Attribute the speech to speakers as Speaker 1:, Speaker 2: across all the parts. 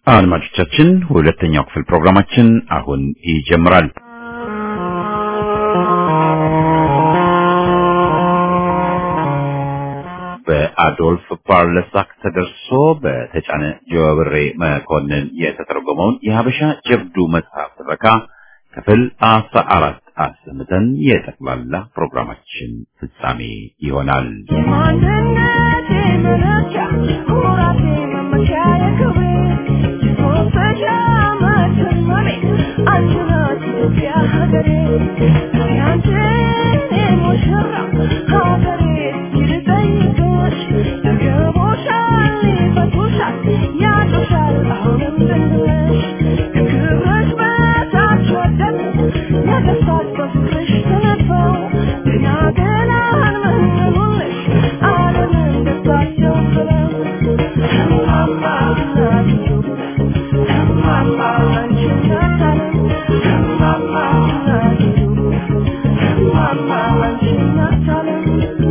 Speaker 1: አድማጮቻችን ሁለተኛው ክፍል ፕሮግራማችን አሁን ይጀምራል። በአዶልፍ ፓርለሳክ ተደርሶ በተጫነ ጀዋብሬ መኮንን የተተረጎመውን የሀበሻ ጀብዱ መጽሐፍ ትረካ ክፍል አስራ አራት አሰምተን የጠቅላላ ፕሮግራማችን ፍጻሜ ይሆናል።
Speaker 2: ማንነቴ መለኪያ ኩራቴ መመኪያ የክብሬ የሶስተኛ መተማሜ አንቺ ናት ኢትዮጵያ ሀገሬ ያንቺን ሙሽራ ሀገሬ ይልጠይቅሽ ይገቦሻል ይፈቱሻል ያጡሻል አሁንም ድንግልሽ ክብርሽ በታች ወደቅ ነገሥታት በፍቅርሽ ተነድፈው ገና ገና አንመንሙልሽ ዓለምን ደስታቸው ብለው እማማ እናት ኢትዮጵያ እማማ አንቺ እናት ዓለም እማማ እናት ኢትዮጵያ እማማ አንቺ እናት ዓለም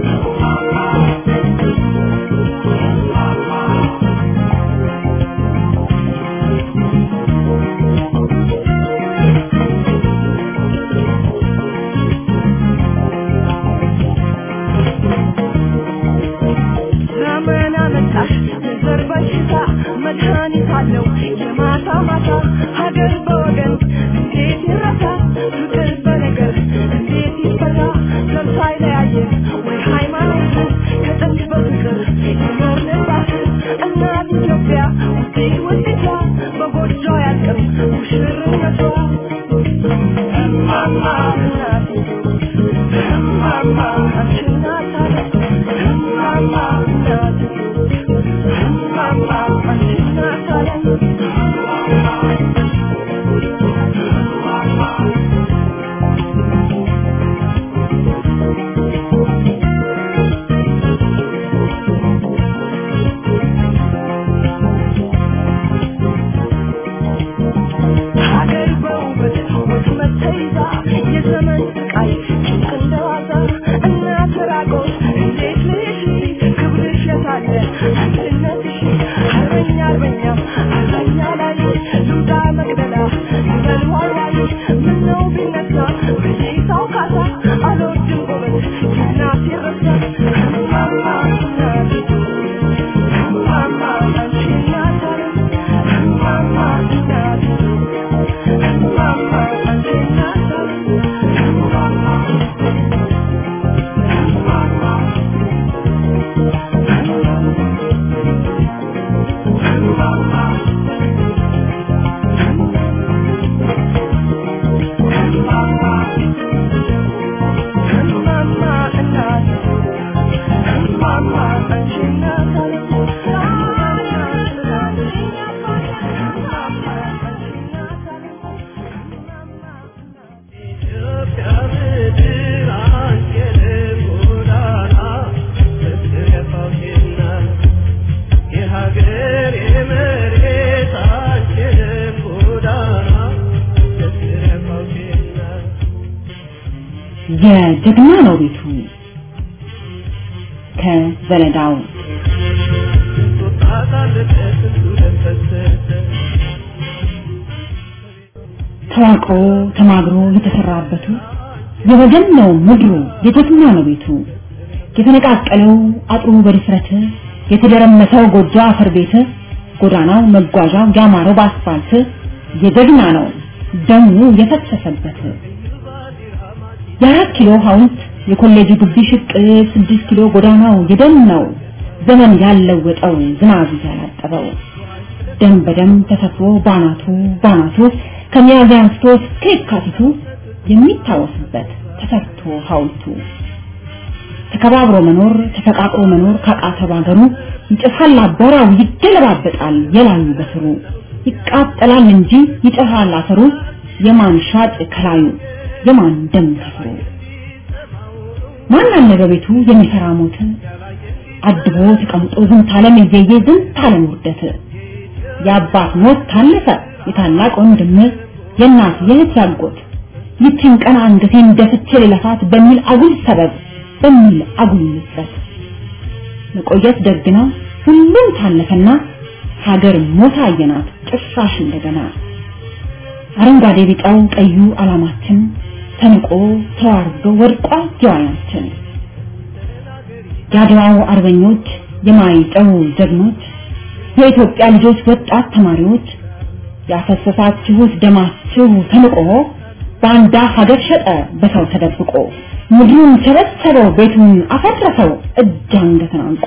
Speaker 2: ዘመን አመጣሽ የዘር በሽታ መድኃኒት አለው የማታ ማታ ሀገር በወገን እንዴት ይረሳ ፍቅር በነገር እንዴት ይፈታ ዘር ሳይለያየን ወይ ሃይማኖት ከጥንት በፍቅር የኖርንባት እናት ኢትዮጵያ ውዴ ውዴቷ በጎጆ ያልቅም ሙሽርነቷ እማማ እናት እማማ አንቺ እናት አለም እማማ እናት እማማ አንቺ እናት አለም ሀገር በውበት ወጥመድ ተይዛ የዘመን ስቃይ ጭንቅ እንደዋዛ እናት ራቆት እንዴት ልሽ ክብርሽ የታለ አንድነትሽ አርበኛ አርበኛ አርበኛ ላይ ልውጣ መቅደላ ይበል ዋልዋል ምነው ቢነሳ በሽታው ካሳ አልወድም ጎበዝ እናት ይረሳ እማማ እናት እማማ አንቺ እናት አለም እማማ እናት እማማ አንቺ እናት አለም እማማ እማማ እናት እማማ አንቺ እናት አለም
Speaker 3: ኢትዮጵያ ምድር አንቺንም ጎዳና ፍቅር የፋውቴና የሀገር የመሬት አንቺንም ጎዳና ፍቅር የፋውቴና
Speaker 4: የጀግና ነው ቤቱ ከዘለዳው
Speaker 3: ቁጣጣልበት ስንቱ ደም ፈሰሰ
Speaker 4: ተዋቅሮ ተማግሮ የተሰራበቱ የወገን ነው ምድሩ የጀግና ነው ቤቱ የተነቃቀለው አጥሩ በድፍረት የተደረመሰው ጎጆ አፈር ቤት ጎዳናው መጓዣው ያማረው በአስፋልት የጀግና ነው ደሙ የፈሰሰበት የአራት ኪሎ ሐውልት የኮሌጁ ግቢ ሽቅ ስድስት ኪሎ ጎዳናው የደም ነው ዘመን ያለወጠው ዝናብ ያላጠበው ደም በደም ተሰፍሮ ባናቱ ባናቱ ከሚያዝያ አንስቶ እስከ የካቲቱ የሚታወስበት ተሰርቶ ሐውልቱ ተከባብሮ መኖር ተፈቃቅሮ መኖር ካቃተ ባገሩ ይጨፋል አቧራው ይገለባበጣል የላዩ በስሩ ይቃጠላል እንጂ ይጨፋል አፈሩ የማን ሻጭ ከላዩ የማን ደም ከስሩ ማን አለ በቤቱ የሚፈራ ሞት አድቦ ተቀምጦ ዝንት ዓለም እየየ ዝንት ዓለም ውርደት የአባት ሞት ታለፈ የታላቅ ወንድም የእናት የእህት ያጎት ይችን ቀን አንገቴን ደፍቼ ልለፋት በሚል አጉል ሰበብ በሚል አጉል ምጸት መቆየት ደግ ነው ሁሉም ታለፈና ሀገር ሞታ አየናት ጭራሽ እንደገና አረንጓዴ ቢጫው ቀዩ ዓላማችን ተንቆ ተዋርዶ ወድቋ ጀዋናችን የአድዋው አርበኞች የማይጠው ጀግኖች የኢትዮጵያ ልጆች ወጣት ተማሪዎች ያፈሰሳችሁት ደማችሁ ተንቆ ባንዳ ሀገር ሸጠ በሰው ተደብቆ ምድሩን ቸበቸበው ቤቱን አፈረሰው እጅ አንገትን አንቆ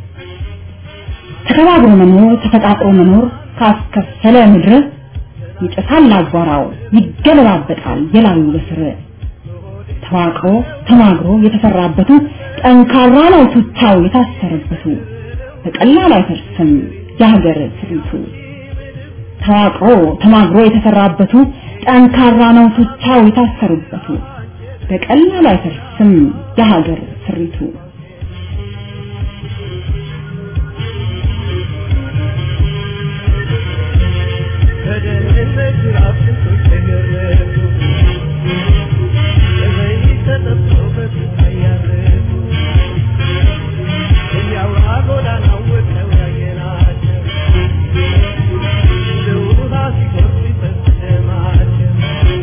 Speaker 4: ተከባብሮ መኖር ተፈቃቅሮ መኖር ካስከፈለ ምድር ይጨሳል አቧራው ይገለባበጣል የላዩ በስር ተዋቅሮ ተማግሮ የተሰራበቱ ጠንካራ ነው ቱቻው የታሰረበቱ በቀላል አይፈርስም የሀገር ስሪቱ ተዋቅሮ ተማግሮ የተሰራበቱ ጠንካራ ነው ቱቻው የታሰሩበቱ በቀላል አይፈርስም የሀገር ስሪቱ
Speaker 3: በደህንነት ራፍቶች ተገረፉ በዘይት ተጠብሰው በስቃይ ያረፉ እያውራ ጎዳናው ወጥተው ያየናቸው እንደ ውሃ ሲጎርፍ ሲፈስ ደማቸው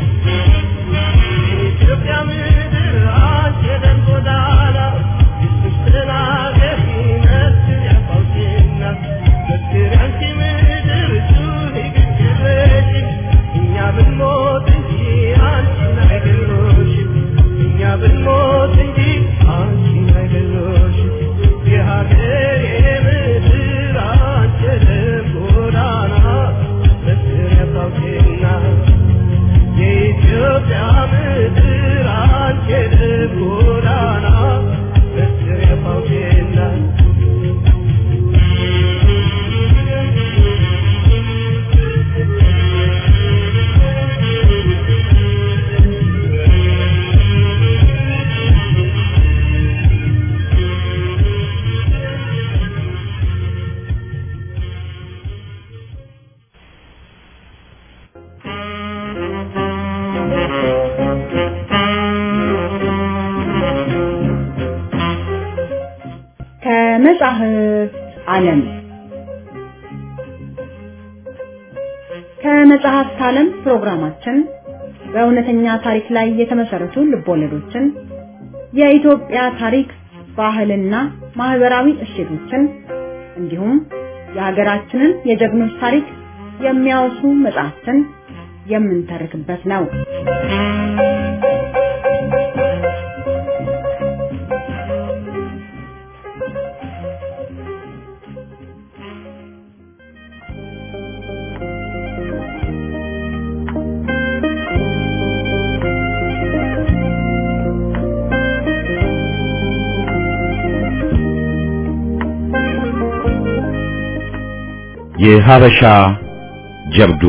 Speaker 3: የኢትዮጵያ ምድር አንቺ የደም ጎዳና ይስጥሽ ተናገሪ መስክር ያፋውሽና መስክር አንቺ ምድር ጩኺ ግግረሽ እኛ ብንሞት እንጂ አንቺን አይገሎሽም እኛ ብንሞት እንጂ አንቺን አይገሎሽም የሀገሬ ምድር አንቺ የደም ጎዳና መስክር ያፋውሽና የኢትዮጵያ ምድር አንቺ የደም ጎዳና መስክር ያፋውሽና
Speaker 4: ከመጽሐፍ ዓለም ከመጽሐፍት ዓለም ፕሮግራማችን በእውነተኛ ታሪክ ላይ የተመሰረቱ ልቦለዶችን፣ የኢትዮጵያ ታሪክ፣ ባህልና ማህበራዊ እሴቶችን እንዲሁም የሀገራችንን የጀግኖች ታሪክ የሚያወሱ መጽሐፍትን የምንተርክበት ነው።
Speaker 1: የሀበሻ ጀብዱ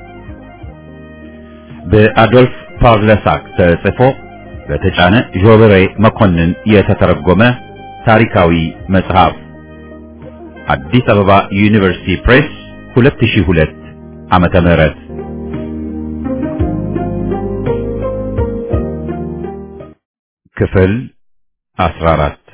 Speaker 1: በአዶልፍ ፓርለሳክ ተጽፎ በተጫነ ዦበሬ መኮንን የተተረጎመ ታሪካዊ መጽሐፍ አዲስ አበባ ዩኒቨርሲቲ ፕሬስ 2002 ዓመተ ምህረት ክፍል 14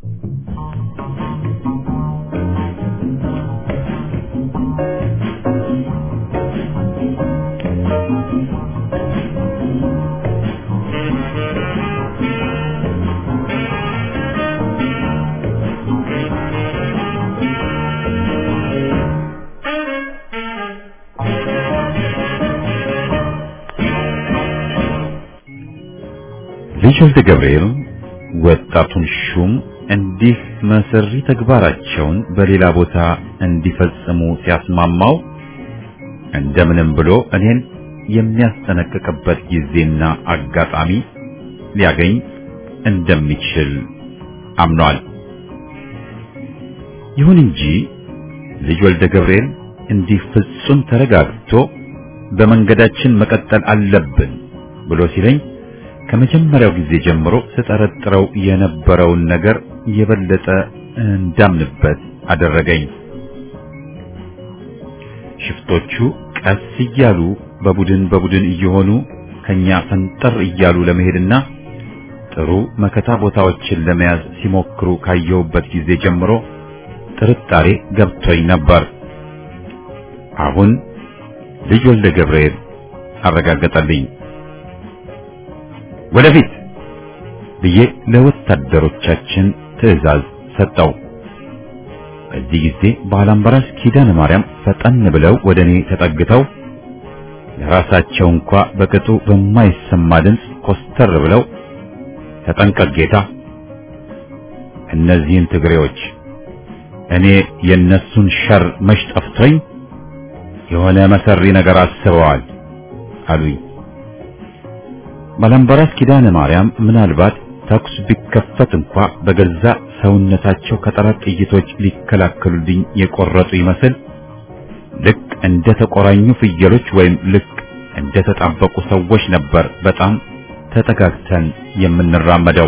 Speaker 1: ልጅ ወልደ ገብርኤል ወጣቱን ሹም እንዲህ መሰሪ ተግባራቸውን በሌላ ቦታ እንዲፈጽሙ ሲያስማማው እንደምንም ብሎ እኔን የሚያስጠነቅቅበት ጊዜና አጋጣሚ ሊያገኝ እንደሚችል አምኗል። ይሁን እንጂ ልጅ ወልደ ገብርኤል እንዲህ ፍጹም ተረጋግቶ በመንገዳችን መቀጠል አለብን ብሎ ሲለኝ ከመጀመሪያው ጊዜ ጀምሮ ስጠረጥረው የነበረውን ነገር የበለጠ እንዳምንበት አደረገኝ። ሽፍቶቹ ቀስ እያሉ በቡድን በቡድን እየሆኑ ከኛ ፈንጠር እያሉ ለመሄድና ጥሩ መከታ ቦታዎችን ለመያዝ ሲሞክሩ ካየሁበት ጊዜ ጀምሮ ጥርጣሬ ገብቶኝ ነበር። አሁን ልጅ ወልደ ገብርኤል አረጋገጠልኝ። ወደፊት ብዬ ለወታደሮቻችን ትዕዛዝ ሰጠው። በዚህ ጊዜ ባላምባራስ ኪዳነ ማርያም ፈጠን ብለው ወደ እኔ ተጠግተው ለራሳቸው እንኳ በቅጡ በማይሰማ ድምፅ ኮስተር ብለው ተጠንቀቅ ጌታ፣ እነዚህን ትግሬዎች እኔ የነሱን ሸር መች ጠፍቶኝ የሆነ መሰሪ ነገር አስበዋል አሉኝ። ባላምባራስ ኪዳነ ማርያም ምናልባት ተኩስ ቢከፈት እንኳ በገዛ ሰውነታቸው ከጠላት ጥይቶች ሊከላከሉልኝ የቆረጡ ይመስል ልክ እንደ ተቆራኙ ፍየሎች ወይም ልክ እንደ ተጣበቁ ሰዎች ነበር በጣም ተጠጋግተን የምንራመደው።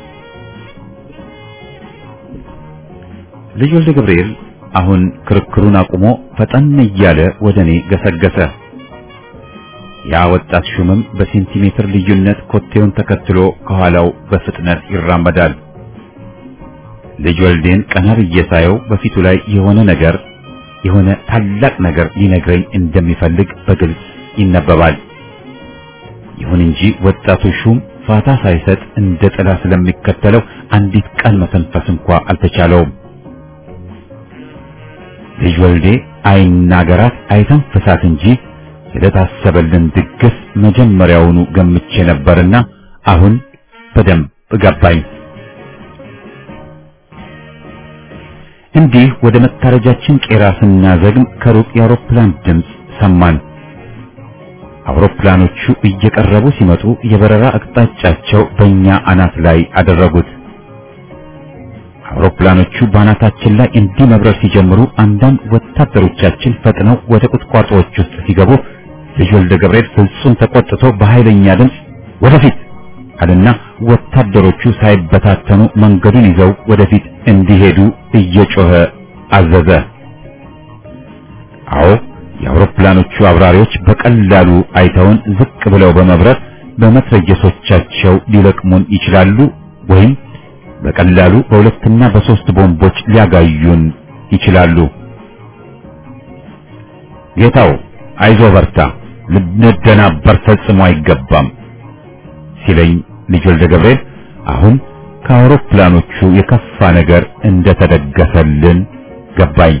Speaker 1: ልጅ ወልደ ገብርኤል አሁን ክርክሩን አቁሞ ፈጠን እያለ ወደ እኔ ገሰገሰ። ያ ወጣት ሹምም በሴንቲሜትር ልዩነት ኮቴውን ተከትሎ ከኋላው በፍጥነት ይራመዳል። ልጅ ወልዴን ቀና ብዬ ሳየው በፊቱ ላይ የሆነ ነገር የሆነ ታላቅ ነገር ሊነግረኝ እንደሚፈልግ በግልጽ ይነበባል። ይሁን እንጂ ወጣቱ ሹም ፋታ ሳይሰጥ እንደ ጥላ ስለሚከተለው አንዲት ቃል መተንፈስ እንኳ አልተቻለውም። ልጅ ወልዴ አይናገራት አይተንፍሳት እንጂ ስለታሰበልን ድግስ መጀመሪያውኑ ገምቼ ነበርና አሁን በደንብ ገባኝ። እንዲህ ወደ መታረጃችን ቄራ ስናዘግም ከሩቅ የአውሮፕላን ድምፅ ሰማን። አውሮፕላኖቹ እየቀረቡ ሲመጡ የበረራ አቅጣጫቸው በእኛ አናት ላይ አደረጉት። አውሮፕላኖቹ በአናታችን ላይ እንዲህ መብረር ሲጀምሩ አንዳንድ ወታደሮቻችን ፈጥነው ወደ ቁጥቋጦዎች ውስጥ ሲገቡ ልጅ ወልደ ገብርኤል ፍጹም ተቆጥቶ በኃይለኛ ድምፅ ወደፊት አለና ወታደሮቹ ሳይበታተኑ መንገዱን ይዘው ወደፊት እንዲሄዱ እየጮኸ አዘዘ። አዎ የአውሮፕላኖቹ አብራሪዎች በቀላሉ አይተውን ዝቅ ብለው በመብረር በመትረየሶቻቸው ሊለቅሙን ይችላሉ ወይም በቀላሉ በሁለትና በሶስት ቦምቦች ሊያጋዩን ይችላሉ። ጌታው አይዞ በርታ፣ ልንደናበር ፈጽሞ አይገባም ሲለኝ ልጅ ወልደ ገብርኤል አሁን ከአውሮፕላኖቹ የከፋ ነገር እንደተደገሰልን ገባኝ።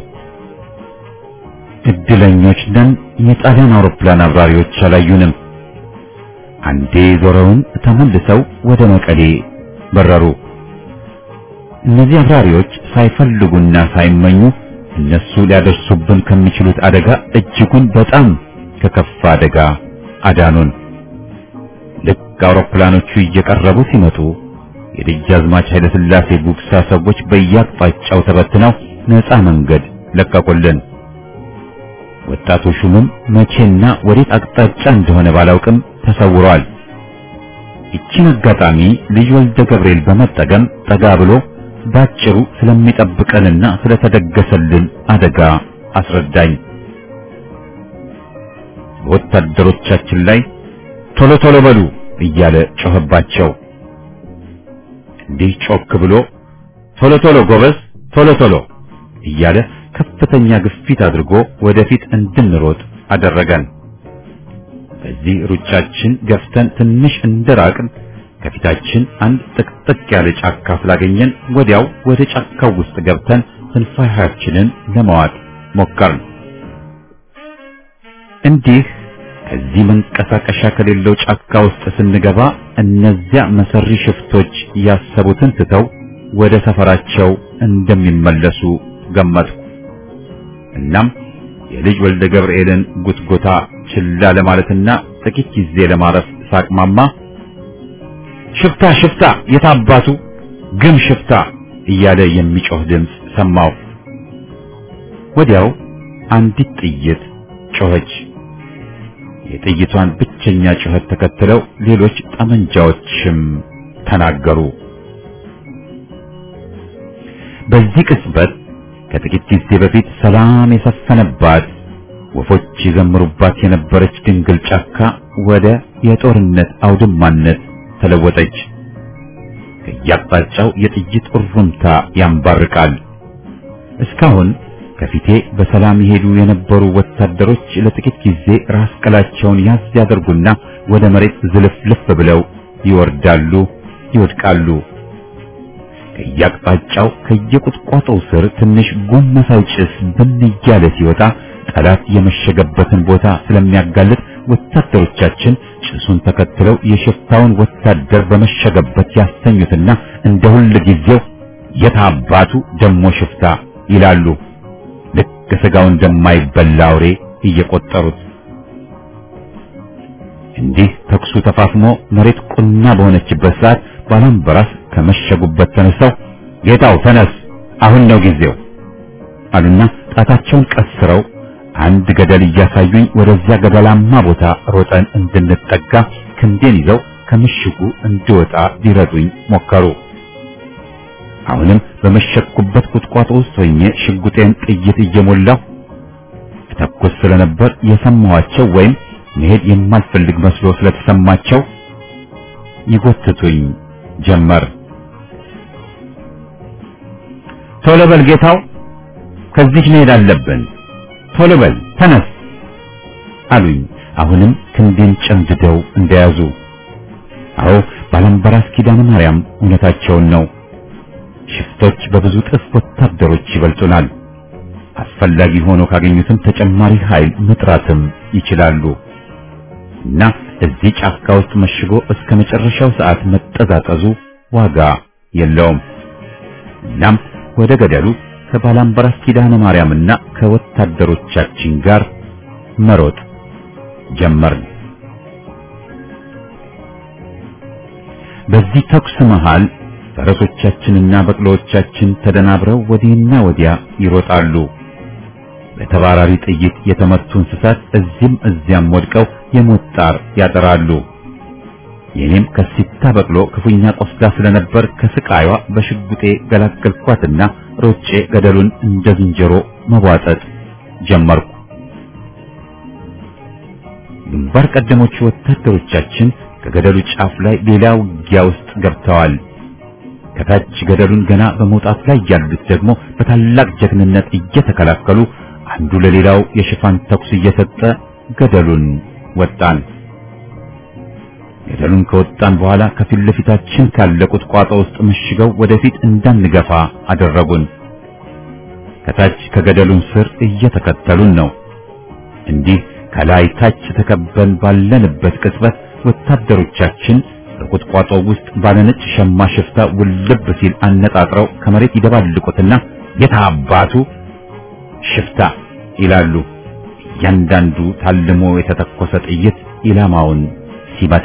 Speaker 1: እድለኞች ነን። የጣሊያን አውሮፕላን አብራሪዎች አላዩንም። አንዴ ዞረውን ተመልሰው ወደ መቀሌ በረሩ። እነዚህ አብራሪዎች ሳይፈልጉና ሳይመኙ እነሱ ሊያደርሱብን ከሚችሉት አደጋ እጅጉን በጣም ከከፋ አደጋ አዳኑን። ልክ አውሮፕላኖቹ እየቀረቡ ሲመጡ የደጃዝማች ኃይለ ሥላሴ ጉግሳ ሰዎች በየአቅጣጫው ተበትነው ነፃ መንገድ ለቀቁልን። ወጣቱ ሹምም መቼና ወዴት አቅጣጫ እንደሆነ ባላውቅም ተሰውሯል። ይቺን አጋጣሚ ልጅ ወልደ ገብርኤል በመጠቀም ጠጋ ብሎ ባጭሩ ስለሚጠብቀንና ስለተደገሰልን አደጋ አስረዳኝ። በወታደሮቻችን ላይ ቶሎ ቶሎ በሉ እያለ ጮኸባቸው። እንዲህ ጮክ ብሎ ቶሎ ቶሎ ጎበዝ፣ ቶሎ ቶሎ እያለ ከፍተኛ ግፊት አድርጎ ወደፊት እንድንሮጥ አደረገን። በዚህ ሩጫችን ገፍተን ትንሽ እንደራቅን ከፊታችን አንድ ጥቅጥቅ ያለ ጫካ ስላገኘን ወዲያው ወደ ጫካው ውስጥ ገብተን ትንፋሻችንን ለማዋጥ ሞከርን። እንዲህ ከዚህ መንቀሳቀሻ ከሌለው ጫካ ውስጥ ስንገባ እነዚያ መሰሪ ሽፍቶች ያሰቡትን ትተው ወደ ሰፈራቸው እንደሚመለሱ ገመትኩ። እናም የልጅ ወልደ ገብርኤልን ጉትጎታ ችላ ለማለትና ጥቂት ጊዜ ለማረፍ ሳቅማማ ሽፍታ ሽፍታ የታባቱ ግም ሽፍታ እያለ የሚጮህ ድምፅ ሰማሁ። ወዲያው አንዲት ጥይት ጮኸች። የጥይቷን ብቸኛ ጩኸት ተከትለው ሌሎች ጠመንጃዎችም ተናገሩ። በዚህ ቅጽበት ከጥቂት ጊዜ በፊት ሰላም የሰፈነባት ወፎች የዘምሩባት የነበረች ድንግል ጫካ ወደ የጦርነት አውድማነት ተለወጠች። ከየአቅጣጫው የጥይት እሩምታ ያንባርቃል። እስካሁን ከፊቴ በሰላም የሄዱ የነበሩ ወታደሮች ለጥቂት ጊዜ ራስ ቅላቸውን ያዝ ያደርጉና ወደ መሬት ዝልፍልፍ ብለው ይወርዳሉ፣ ይወድቃሉ። ከየአቅጣጫው ከየቁጥቋጦው ስር ትንሽ ጉም መሳይ ጭስ ብን እያለ ሲወጣ ጠላት የመሸገበትን ቦታ ስለሚያጋልጥ ወታደሮቻችን ጭሱን ተከትለው የሽፍታውን ወታደር በመሸገበት ያስተኙትና እንደ ሁል ጊዜው የታባቱ ደሞ ሽፍታ ይላሉ። ልክ ስጋው እንደማይበላ አውሬ እየቆጠሩት እንዲህ ተኩሱ ተፋፍሞ መሬት ቁና በሆነችበት ሰዓት ባላምበራስ ከመሸጉበት ተነስተው ጌታው ተነስ፣ አሁን ነው ጊዜው አሉና ጣታቸውን ቀስረው አንድ ገደል እያሳዩኝ ወደዚያ ገደላማ ቦታ ሮጠን እንድንጠጋ ክንዴን ይዘው ከምሽጉ እንድወጣ ሊረዱኝ ሞከሩ። አሁንም በመሸኩበት ቁጥቋጦ ውስጥ ሆኜ ሽጉጤን ጥይት እየሞላሁ ተኩስ ስለነበር የሰማኋቸው ወይም መሄድ የማልፈልግ መስሎ ስለተሰማቸው ይጎትቱኝ ጀመር። ቶሎ በል ጌታው፣ ከዚህ መሄድ አለብን። ቶሎ በል ተነስ አሉኝ። አሁንም ክንዴን ጨምድደው እንደያዙ። አዎ ባላምበራስ ኪዳነ ማርያም እውነታቸውን ነው። ሽፍቶች በብዙ ጥፍ ወታደሮች ይበልጡናል። አስፈላጊ ሆኖ ካገኙትም ተጨማሪ ኃይል መጥራትም ይችላሉ እና እዚህ ጫካ ውስጥ መሽጎ እስከ መጨረሻው ሰዓት መጠዛጠዙ ዋጋ የለውም። እናም ወደ ገደሉ ከባላምበራስ ኪዳነ ማርያምና ከወታደሮቻችን ጋር መሮጥ ጀመርን። በዚህ ተኩስ መሃል ፈረሶቻችንና በቅሎዎቻችን ተደናብረው ወዲህና ወዲያ ይሮጣሉ። በተባራሪ ጥይት የተመቱ እንስሳት እዚህም እዚያም ወድቀው የሞት ጣር ያጠራሉ። የኔም ከሲታ በቅሎ ክፉኛ ቆስላ ስለነበር ከስቃይዋ በሽጉጤ ገላገልኳትና ሮጬ ገደሉን እንደ ዝንጀሮ መቧጠጥ ጀመርኩ። ግንባር ቀደሞቹ ወታደሮቻችን ከገደሉ ጫፍ ላይ ሌላ ውጊያ ውስጥ ገብተዋል። ከታች ገደሉን ገና በመውጣት ላይ ያሉት ደግሞ በታላቅ ጀግንነት እየተከላከሉ አንዱ ለሌላው የሽፋን ተኩስ እየሰጠ ገደሉን ወጣን። ገደሉን ከወጣን በኋላ ከፊት ለፊታችን ካለ ቁጥቋጦ ውስጥ መሽገው ወደፊት እንዳንገፋ አደረጉን። ከታች ከገደሉን ስር እየተከተሉን ነው። እንዲህ ከላይ ታች ተከበን ባለንበት ቅጽበት ወታደሮቻችን በቁጥቋጦ ውስጥ ባለነጭ ሸማ ሽፍታ ውልብ ሲል አነጣጥረው ከመሬት ይደባልቁትና የታባቱ ሽፍታ ይላሉ። እያንዳንዱ ታልሞ የተተኮሰ ጥይት ኢላማውን ሲመታ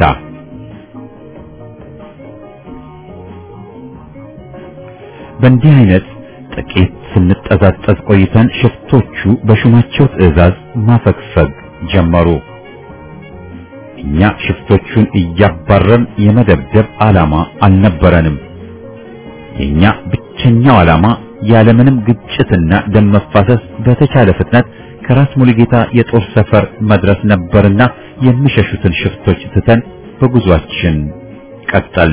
Speaker 1: በእንዲህ አይነት ጥቂት ስንጠዛጠዝ ቆይተን ሽፍቶቹ በሹማቸው ትዕዛዝ ማፈግፈግ ጀመሩ። እኛ ሽፍቶቹን እያባረን የመደብደብ ዓላማ አልነበረንም። የኛ ብቸኛው ዓላማ ያለምንም ግጭትና ደም መፋሰስ በተቻለ ፍጥነት ከራስ ሙሉጌታ የጦር ሰፈር መድረስ ነበርና የሚሸሹትን ሽፍቶች ትተን በጉዟችን ቀጠል።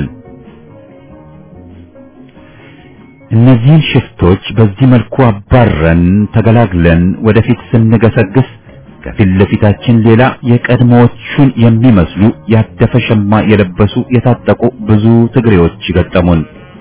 Speaker 1: እነዚህን ሽፍቶች በዚህ መልኩ አባረን ተገላግለን ወደፊት ስንገሰግስ ከፊት ለፊታችን ሌላ የቀድሞዎቹን የሚመስሉ ያደፈ ሸማ የለበሱ የታጠቁ ብዙ ትግሬዎች ገጠሙን።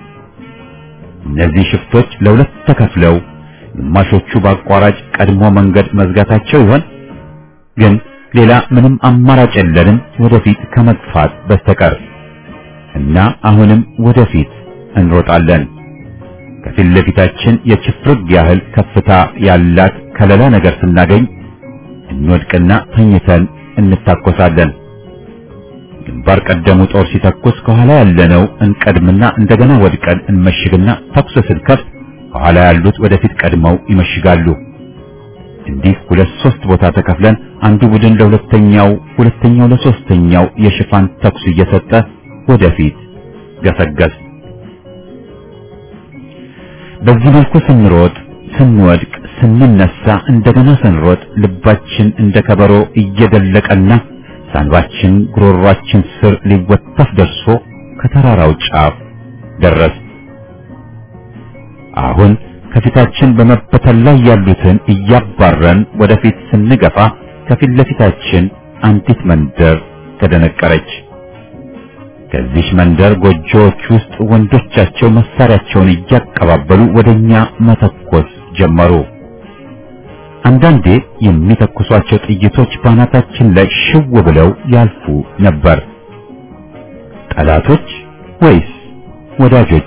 Speaker 1: እነዚህ ሽፍቶች ለሁለት ተከፍለው ግማሾቹ በአቋራጭ ቀድሞ መንገድ መዝጋታቸው ይሆን? ግን ሌላ ምንም አማራጭ የለንም ወደፊት ከመግፋት በስተቀር እና አሁንም ወደፊት እንሮጣለን። ከፊት ለፊታችን የችፍርግ ያህል ከፍታ ያላት ከለላ ነገር ስናገኝ እንወድቅና ተኝተን እንታኮሳለን። ግንባር ቀደሙ ጦር ሲተኩስ ከኋላ ያለነው እንቀድምና እንደገና ወድቀን እንመሽግና ተኩስ ስንከፍት ከኋላ ያሉት ወደፊት ቀድመው ይመሽጋሉ። እንዲህ ሁለት ሶስት ቦታ ተከፍለን አንዱ ቡድን ለሁለተኛው፣ ሁለተኛው ለሶስተኛው የሽፋን ተኩስ እየሰጠ ወደፊት ገሰገስ። በዚህ መልኩ ስንሮጥ፣ ስንወድቅ፣ ስንነሳ እንደገና ስንሮጥ ልባችን እንደ ከበሮ እየደለቀና ሳንባችን ጉሮሯችን ስር ሊወተፍ ደርሶ ከተራራው ጫፍ ደረስ። አሁን ከፊታችን በመበተን ላይ ያሉትን እያባረን ወደፊት ስንገፋ ከፊት ለፊታችን አንዲት መንደር ተደነቀረች። ከዚህ መንደር ጎጆዎች ውስጥ ወንዶቻቸው መሳሪያቸውን እያቀባበሉ ወደኛ መተኮስ ጀመሩ። አንዳንዴ የሚተኩሷቸው ጥይቶች ባናታችን ላይ ሽው ብለው ያልፉ ነበር። ጠላቶች ወይስ ወዳጆች?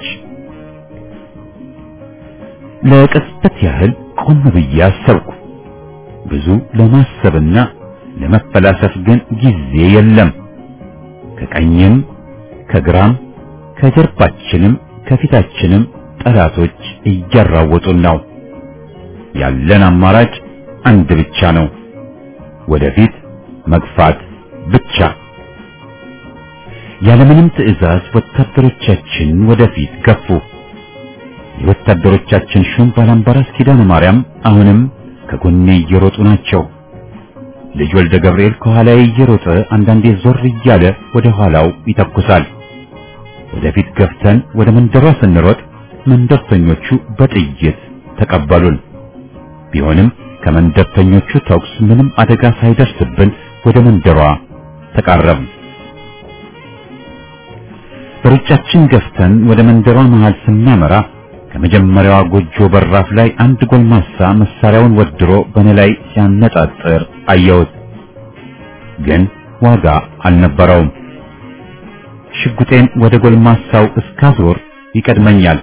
Speaker 1: ለቅጽበት ያህል ቆም ብዬ አሰብኩ። ብዙ ለማሰብና ለመፈላሰፍ ግን ጊዜ የለም። ከቀኝም ከግራም ከጀርባችንም ከፊታችንም ጠላቶች እያራወጡን ነው። ያለን አማራጭ አንድ ብቻ ነው፣ ወደፊት መግፋት ብቻ። ያለምንም ትዕዛዝ ወታደሮቻችን ወደፊት ገፉ። የወታደሮቻችን ሹም ባላምባራስ ኪዳነ ማርያም አሁንም ከጎኔ እየሮጡ ናቸው። ልጅ ወልደ ገብርኤል ከኋላዬ እየሮጠ አንዳንዴ ዞር እያለ ወደ ኋላው ይተኩሳል። ወደፊት ገፍተን ወደ መንደሯ ስንሮጥ መንደርተኞቹ በጥይት ተቀበሉን። ቢሆንም ከመንደርተኞቹ ተኩስ ምንም አደጋ ሳይደርስብን ወደ መንደሯ ተቃረብን። በሩጫችን ገፍተን ወደ መንደሯ መሃል ስናመራ ከመጀመሪያዋ ጎጆ በራፍ ላይ አንድ ጎልማሳ መሳሪያውን ወድሮ በእኔ ላይ ሲያነጣጥር አየሁት። ግን ዋጋ አልነበረውም። ሽጉጤን ወደ ጎልማሳው እስካዞር ይቀድመኛል።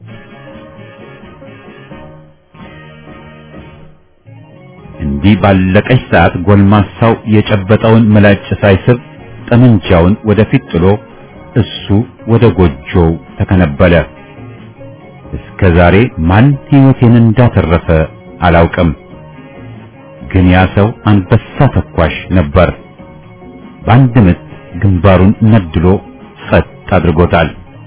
Speaker 1: እንዲህ ባለቀች ሰዓት ጎልማሳው የጨበጠውን ምላጭ ሳይስብ ጠመንጃውን ወደፊት ጥሎ እሱ ወደ ጎጆው ተከነበለ። እስከ ዛሬ ማን ሕይወቴን እንዳተረፈ አላውቅም። ግን ያ ሰው አንበሳ ተኳሽ ነበር። በአንድ ምት ግንባሩን ነድሎ ጸጥ አድርጎታል።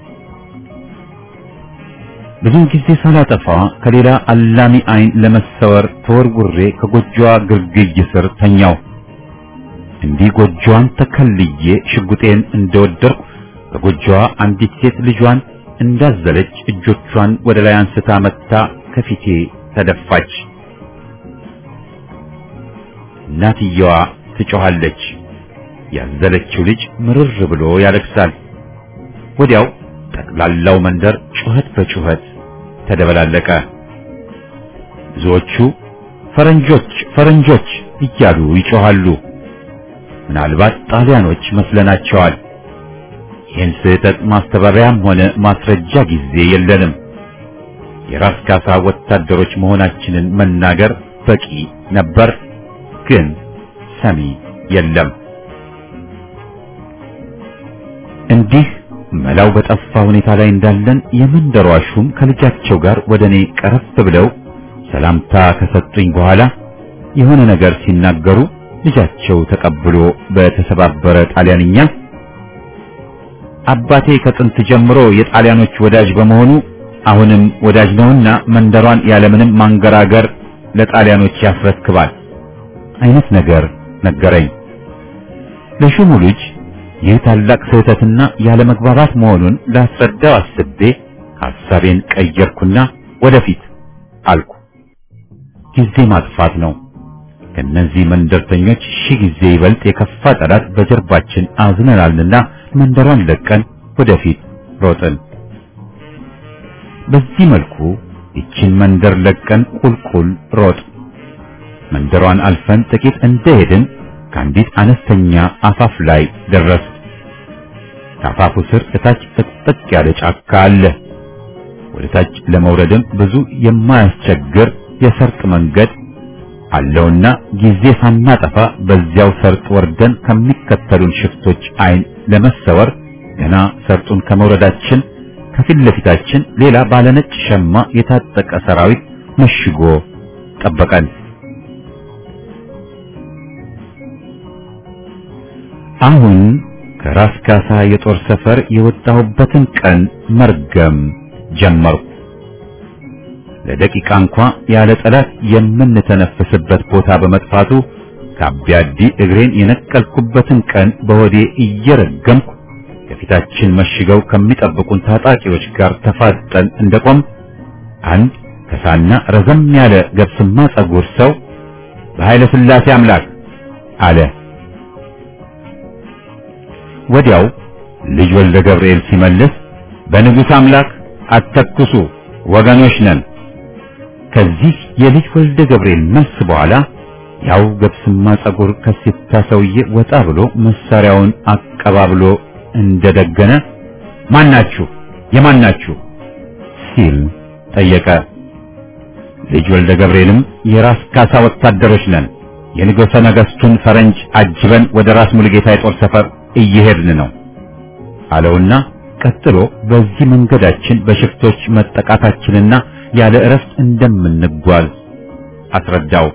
Speaker 1: ብዙ ጊዜ ሳላጠፋ ከሌላ አላሚ አይን ለመሰወር ተወርውሬ ከጎጆዋ ግርግይ ስር ተኛው። እንዲህ ጎጆዋን ተከልዬ ሽጉጤን እንደወደርኩ ከጎጆዋ አንዲት ሴት ልጇን እንዳዘለች እጆቿን ወደ ላይ አንስታ መታ ከፊቴ ተደፋች። እናትየዋ ትጮኻለች። ያዘለችው ልጅ ምርር ብሎ ያለቅሳል። ወዲያው ጠቅላላው መንደር ጩኸት በጩኸት ተደበላለቀ። ብዙዎቹ ፈረንጆች ፈረንጆች እያሉ ይጮኻሉ። ምናልባት ጣሊያኖች መስለናቸዋል። ይህን ስህተት ማስተባበያም ሆነ ማስረጃ ጊዜ የለንም። የራስ ካሳ ወታደሮች መሆናችንን መናገር በቂ ነበር፣ ግን ሰሚ የለም። እንዲህ መላው በጠፋ ሁኔታ ላይ እንዳለን የመንደሯ ሹም ከልጃቸው ጋር ወደ እኔ ቀረብ ብለው ሰላምታ ከሰጡኝ በኋላ የሆነ ነገር ሲናገሩ ልጃቸው ተቀብሎ በተሰባበረ ጣሊያንኛ አባቴ ከጥንት ጀምሮ የጣሊያኖች ወዳጅ በመሆኑ አሁንም ወዳጅ ነውና መንደሯን ያለምንም ማንገራገር ለጣሊያኖች ያስረክባል አይነት ነገር ነገረኝ። ለሹሙ ልጅ ይህ ታላቅ ስህተትና ያለመግባባት መሆኑን ላስረዳው አስቤ ሐሳቤን ቀየርኩና ወደፊት አልኩ። ጊዜ ማጥፋት ነው። ከነዚህ መንደርተኞች ሺህ ጊዜ ይበልጥ የከፋ ጠላት በጀርባችን አዝነናልና መንደሯን ለቀን ወደፊት ሮጥን። በዚህ መልኩ ይችን መንደር ለቀን ቁልቁል ሮጥ መንደሯን አልፈን ጥቂት እንደሄድን ከአንዲት አነስተኛ አፋፍ ላይ ደረስ። ከአፋፉ ስር እታች ጥቅጥቅ ያለ ጫካ አለ። ወደ ታች ለመውረድም ብዙ የማያስቸግር የሰርጥ መንገድ አለውና ጊዜ ሳናጠፋ በዚያው ሰርጥ ወርደን ከሚከተሉን ሽፍቶች አይን ለመሰወር ገና ሰርጡን ከመውረዳችን ከፊት ለፊታችን ሌላ ባለነጭ ሸማ የታጠቀ ሰራዊት መሽጎ ጠበቀን። አሁን ከራስ ካሳ የጦር ሰፈር የወጣሁበትን ቀን መርገም ጀመርኩ። ለደቂቃ እንኳ ያለ ጠላት የምንተነፍስበት ቦታ በመጥፋቱ ከአቢያዲ እግሬን የነቀልኩበትን ቀን በሆዴ እየረገምኩ ከፊታችን መሽገው ከሚጠብቁን ታጣቂዎች ጋር ተፋጠን እንደቆም አንድ ከሳና ረዘም ያለ ገብስማ ጸጉር ሰው በኃይለ ሥላሴ አምላክ አለ። ወዲያው ልጅ ወልደ ገብርኤል ሲመልስ በንጉሥ አምላክ አተኩሱ ወገኖች ነን። ከዚህ የልጅ ወልደ ገብርኤል መልስ በኋላ ያው ገብስማ ጸጉር ከሲታ ሰውዬ ወጣ ብሎ መሳሪያውን አቀባብሎ እንደደገነ ማናችሁ የማናችሁ ሲል ጠየቀ። ልጅ ወልደ ገብርኤልም የራስ ካሳ ወታደሮች ነን፣ የንጉሠ ነገሥቱን ፈረንጅ አጅበን ወደ ራስ ሙሉጌታ የጦር ሰፈር እየሄድን ነው አለውና ቀጥሎ በዚህ መንገዳችን በሽፍቶች መጠቃታችንና ያለ እረፍት እንደምንጓዝ አስረዳው።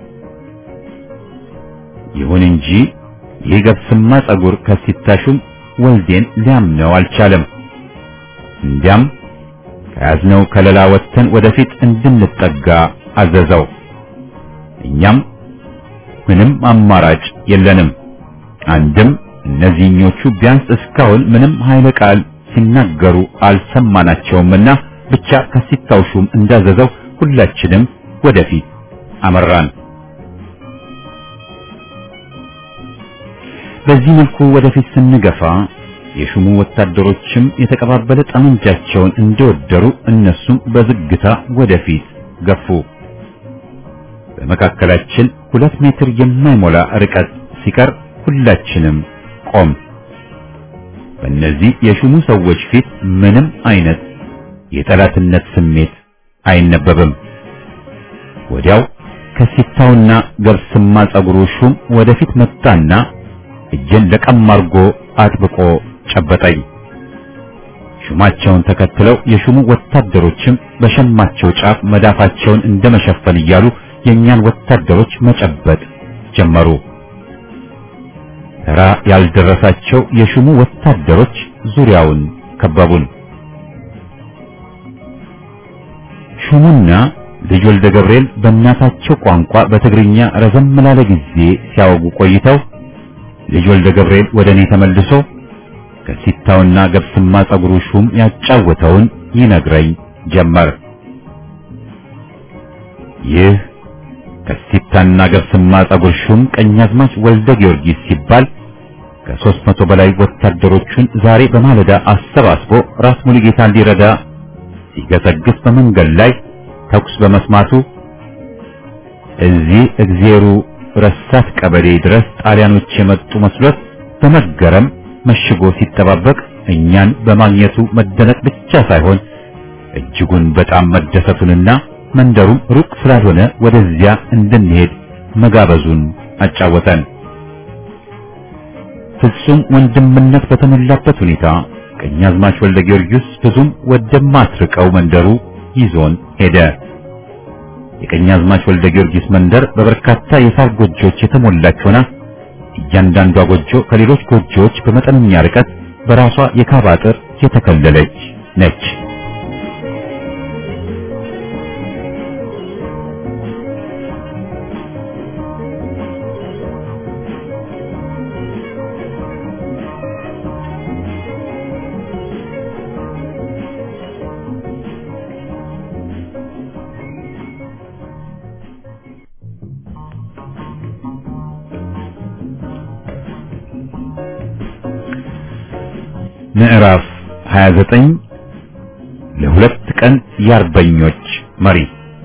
Speaker 1: ይሁን እንጂ ይህ ገብስማ ጸጉር ከሲታሹም ወልዴን ሊያምነው አልቻለም። እንዲያም ከያዝነው ከለላ ወጥተን ወደፊት እንድንጠጋ አዘዘው። እኛም ምንም አማራጭ የለንም። አንድም እነዚህኞቹ ቢያንስ እስካሁን ምንም ኃይለ ቃል ሲናገሩ አልሰማናቸውምና ብቻ ከሲታው ሹም እንዳዘዘው ሁላችንም ወደፊት አመራን። በዚህ መልኩ ወደፊት ስንገፋ የሹሙ ወታደሮችም የተቀባበለ ጠመንጃቸውን እንደወደሩ እነሱም በዝግታ ወደፊት ገፉ። በመካከላችን ሁለት ሜትር የማይሞላ ርቀት ሲቀር ሁላችንም ቆም። በእነዚህ የሹሙ ሰዎች ፊት ምንም አይነት የጠላትነት ስሜት አይነበብም። ወዲያው ከሲታውና ገብስማ ጸጉሩ ሹም ወደፊት መጣና እጄን ለቀም አርጎ አጥብቆ ጨበጠኝ። ሹማቸውን ተከትለው የሹሙ ወታደሮችም በሸማቸው ጫፍ መዳፋቸውን እንደመሸፈን እያሉ የእኛን ወታደሮች መጨበጥ ጀመሩ። ተራ ያልደረሳቸው የሹሙ ወታደሮች ዙሪያውን ከበቡን። ሹሙና ልጅ ወልደ ገብርኤል በእናታቸው ቋንቋ በትግርኛ ረዘም ላለ ጊዜ ሲያወጉ ቆይተው ልጅ ወልደ ገብርኤል ወደ እኔ ተመልሶ ከሲታውና ገብስማ ጸጉሩ ሹም ያጫወተውን ይነግረኝ ጀመር። ይህ ከሲታና ገብስማ ጸጉር ሹም ቀኛዝማች ወልደ ጊዮርጊስ ሲባል ከሦስት መቶ በላይ ወታደሮቹን ዛሬ በማለዳ አሰባስቦ ራስ ሙሉጌታን ሊረዳ ሲገሰግስ በመንገድ ላይ ተኩስ በመስማቱ እዚህ እግዜሩ ረሳት ቀበሌ ድረስ ጣሊያኖች የመጡ መስሎት በመገረም መሽጎ ሲጠባበቅ እኛን በማግኘቱ መደነቅ ብቻ ሳይሆን እጅጉን በጣም መደሰቱንና መንደሩም ሩቅ ስላልሆነ ወደዚያ እንድንሄድ መጋበዙን አጫወተን። ፍጹም ወንድምነት በተሞላበት ሁኔታ ቀኛዝማች ወልደ ጊዮርጊስ ብዙም ወደማትርቀው መንደሩ ይዞን ሄደ። የቀኛዝማች ወልደ ጊዮርጊስ መንደር በበርካታ የሳር ጎጆዎች የተሞላች ሆና እያንዳንዷ ጎጆ ከሌሎች ጎጆዎች በመጠነኛ ርቀት በራሷ የካባ አጥር የተከለለች ነች። ምዕራፍ 29 ለሁለት ቀን የአርበኞች መሪ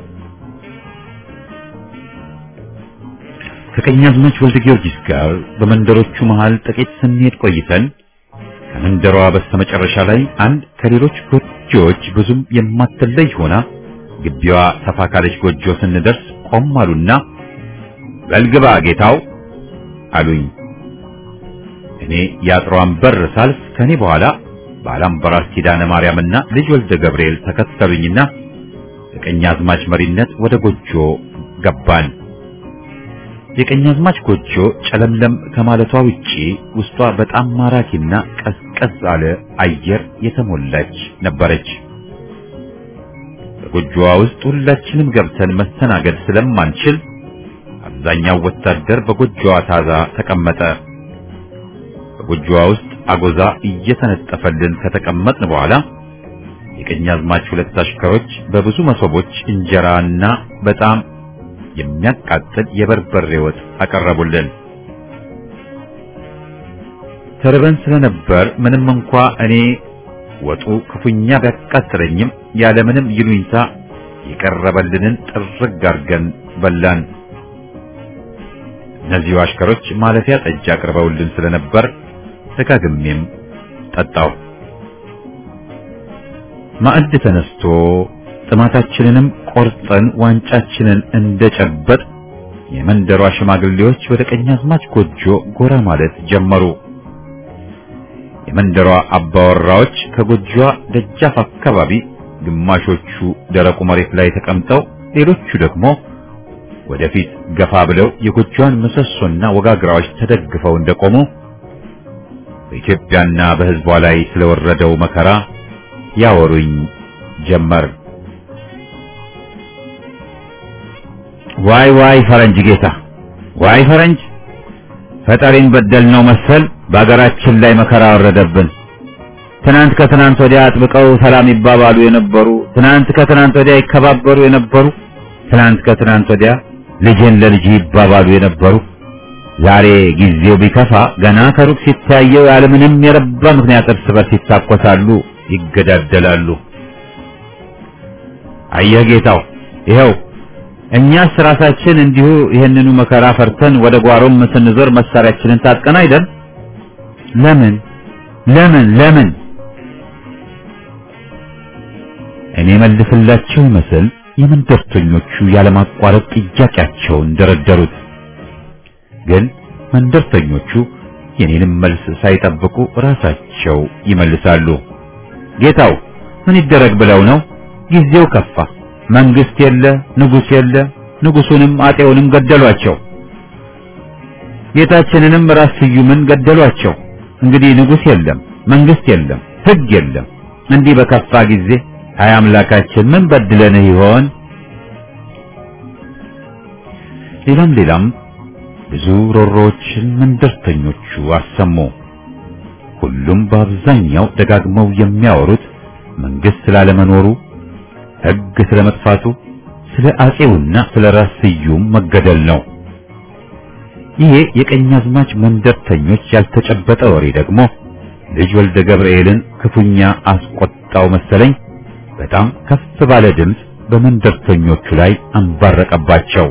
Speaker 1: ከቀኛዝማች ወልደ ጊዮርጊስ ጋር በመንደሮቹ መሃል ጥቂት ስንሄድ ቆይተን ከመንደሯ በስተመጨረሻ ላይ አንድ ከሌሎች ጎጆዎች ብዙም የማትለይ ሆና ግቢዋ ሰፋ ካለች ጎጆ ስንደርስ ቆም አሉና በልግባ ጌታው አሉኝ። እኔ የአጥሯን በር ሳልፍ ከኔ በኋላ ባላምበራስ ኪዳነ ማርያምና ልጅ ወልደ ገብርኤል ተከተሉኝና የቀኛዝማች መሪነት ወደ ጎጆ ገባን። የቀኛዝማች ጎጆ ጨለምለም ከማለቷ ውጪ ውስጧ በጣም ማራኪና ቀዝቀዝ አለ አየር የተሞላች ነበረች። በጎጆዋ ውስጥ ሁላችንም ገብተን መስተናገድ ስለማንችል አብዛኛው ወታደር በጎጆዋ ታዛ ተቀመጠ። በጎጆዋ ውስጥ አጎዛ እየተነጠፈልን ከተቀመጥን በኋላ የቀኛዝማች ሁለት አሽከሮች በብዙ መሶቦች እንጀራና በጣም የሚያቃጥል የበርበሬ ወጥ አቀረቡልን። ተርበን ስለነበር ምንም እንኳ እኔ ወጡ ክፉኛ ቢያቃጥለኝም ያለምንም ይሉኝታ የቀረበልንን ጥርግ አድርገን በላን። እነዚሁ አሽከሮች ማለፊያ ጠጅ አቅርበውልን ስለነበር ደጋግሜም ጠጣው። ማዕድ ተነስቶ ጥማታችንንም ቆርጠን ዋንጫችንን እንደጨበጥ የመንደሯ ሽማግሌዎች ወደ ቀኛዝማች ጎጆ ጎራ ማለት ጀመሩ። የመንደሯ አባወራዎች ከጎጆዋ ደጃፍ አካባቢ ግማሾቹ ደረቁ መሬት ላይ ተቀምጠው፣ ሌሎቹ ደግሞ ወደፊት ገፋ ብለው የጎጆዋን ምሰሶና ወጋግራዎች ተደግፈው እንደቆሙ በኢትዮጵያና በሕዝቧ ላይ ስለወረደው መከራ ያወሩኝ ጀመር። ዋይ ዋይ ፈረንጅ ጌታ፣ ዋይ ፈረንጅ ፈጣሪን በደልነው መሰል በአገራችን ላይ መከራ ወረደብን። ትናንት ከትናንት ወዲያ አጥብቀው ሰላም ይባባሉ የነበሩ፣ ትናንት ከትናንት ወዲያ ይከባበሩ የነበሩ፣ ትናንት ከትናንት ወዲያ ልጅን ለልጅ ይባባሉ የነበሩ ዛሬ ጊዜው ቢከፋ ገና ከሩቅ ሲታየው ያለምንም የረባ ምክንያት እርስ በርስ ይታኮሳሉ፣ ይገዳደላሉ። አየህ ጌታው፣ ይኸው እኛስ ራሳችን እንዲሁ ይህንኑ መከራ ፈርተን ወደ ጓሮም ስንዞር መሳሪያችንን ታጥቀን አይደል? ለምን ለምን ለምን? እኔ መልስላቸው ይመስል የመንደርተኞቹ ያለማቋረጥ ጥያቄያቸውን ደረደሩት። ግን መንደርተኞቹ የኔንም መልስ ሳይጠብቁ ራሳቸው ይመልሳሉ። ጌታው ምን ይደረግ ብለው ነው? ጊዜው ከፋ። መንግስት የለ፣ ንጉስ የለ። ንጉሱንም አጤውንም ገደሏቸው። ጌታችንንም ራስ ስዩምን ገደሏቸው። እንግዲህ ንጉስ የለም፣ መንግስት የለም፣ ህግ የለም። እንዲህ በከፋ ጊዜ አይ አምላካችን ምን በድለንህ ይሆን? ሌላም ሌላም ብዙ ሮሮዎችን መንደርተኞቹ አሰሙ። ሁሉም በአብዛኛው ደጋግመው የሚያወሩት መንግስት ስላለመኖሩ፣ ህግ ስለመጥፋቱ፣ ስለ አጼውና ስለ ራስ ስዩም መገደል ነው። ይሄ የቀኛዝማች መንደርተኞች ያልተጨበጠ ወሬ ደግሞ ልጅ ወልደ ገብርኤልን ክፉኛ አስቆጣው መሰለኝ። በጣም ከፍ ባለ ድምፅ በመንደርተኞቹ ላይ አንባረቀባቸው።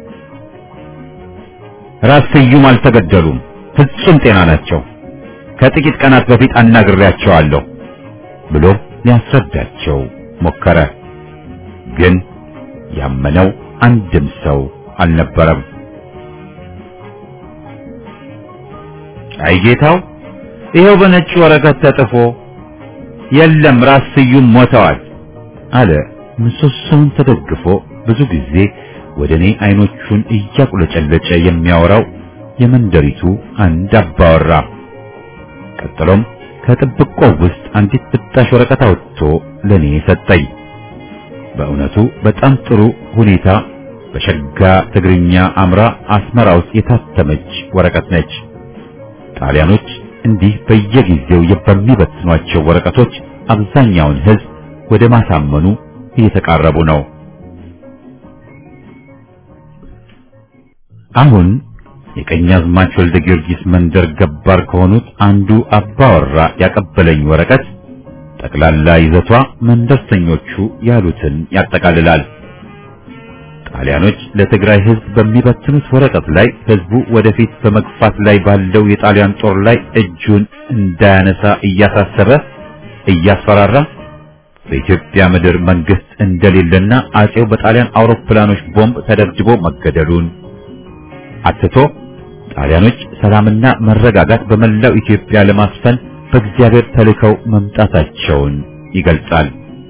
Speaker 1: ራስ ስዩም አልተገደሉም፣ ፍጹም ጤና ናቸው። ከጥቂት ቀናት በፊት አናግሬያቸዋለሁ ብሎ ሊያስረዳቸው ሞከረ። ግን ያመነው አንድም ሰው አልነበረም። አይ ጌታው፣ ይኸው በነጭ ወረቀት ተጥፎ የለም ራስ ስዩም ሞተዋል አለ። ምሰሶውን ተደግፎ ብዙ ጊዜ ወደ እኔ አይኖቹን እያቁለጨለጨ የሚያወራው የመንደሪቱ አንድ አባወራ። ቀጥሎም ከጥብቆ ውስጥ አንዲት ብጣሽ ወረቀት አውጥቶ ለኔ ሰጠኝ። በእውነቱ በጣም ጥሩ ሁኔታ በሸጋ ትግርኛ አምራ አስመራ ውስጥ የታተመች ወረቀት ነች። ጣሊያኖች እንዲህ በየጊዜው በሚበትኗቸው ወረቀቶች አብዛኛውን ሕዝብ ወደ ማሳመኑ እየተቃረቡ ነው። አሁን የቀኛዝማች ወልደ ጊዮርጊስ መንደር ገባር ከሆኑት አንዱ አባወራ ያቀበለኝ ወረቀት ጠቅላላ ይዘቷ መንደርተኞቹ ያሉትን ያጠቃልላል። ጣሊያኖች ለትግራይ ሕዝብ በሚበትኑት ወረቀት ላይ ሕዝቡ ወደፊት በመግፋት ላይ ባለው የጣሊያን ጦር ላይ እጁን እንዳያነሳ እያሳሰበ እያስፈራራ በኢትዮጵያ ምድር መንግስት እንደሌለና አጼው በጣሊያን አውሮፕላኖች ቦምብ ተደብድቦ መገደሉን አትቶ ጣሊያኖች ሰላምና መረጋጋት በመላው ኢትዮጵያ ለማስፈን በእግዚአብሔር ተልከው መምጣታቸውን ይገልጻል።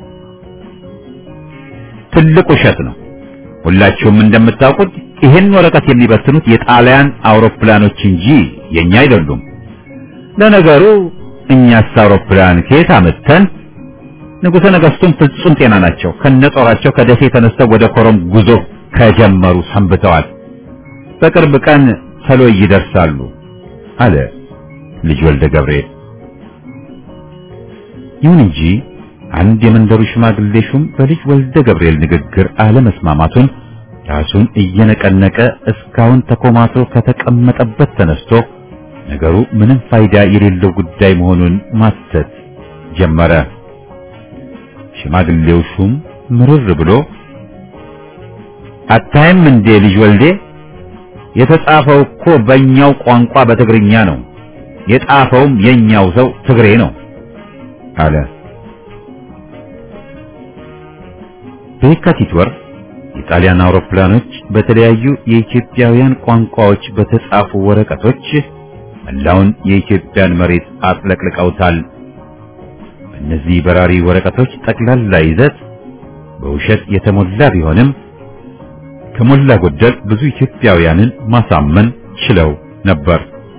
Speaker 1: ትልቅ ውሸት ነው። ሁላችሁም እንደምታውቁት ይህን ወረቀት የሚበትኑት የጣሊያን አውሮፕላኖች እንጂ የኛ አይደሉም። ለነገሩ እኛስ አውሮፕላን ከየት አመተን? ንጉሠ ነገሥቱም ፍጹም ጤና ናቸው። ከነጦራቸው ከደሴ ተነስተው ወደ ኮረም ጉዞ ከጀመሩ ሰንብተዋል። በቅርብ ቀን ሰሎይ ይደርሳሉ አለ ልጅ ወልደ ገብርኤል። ይሁን እንጂ አንድ የመንደሩ ሽማግሌ ሹም በልጅ ወልደ ገብርኤል ንግግር አለመስማማቱን ራሱን እየነቀነቀ እስካሁን ተኮማትሮ ከተቀመጠበት ተነስቶ ነገሩ ምንም ፋይዳ የሌለው ጉዳይ መሆኑን ማሰት ጀመረ። ሽማግሌው ሹም ምርር ብሎ አታይም እንዴ ልጅ ወልዴ የተጻፈው እኮ በእኛው ቋንቋ በትግርኛ ነው። የጻፈውም የኛው ሰው ትግሬ ነው አለ። በየካቲት ወር የጣሊያን አውሮፕላኖች በተለያዩ የኢትዮጵያውያን ቋንቋዎች በተጻፉ ወረቀቶች መላውን የኢትዮጵያን መሬት አጥለቅልቀውታል። በእነዚህ በራሪ ወረቀቶች ጠቅላላ ይዘት በውሸት የተሞላ ቢሆንም ከሞላ ጎደል ብዙ ኢትዮጵያውያንን ማሳመን ችለው ነበር።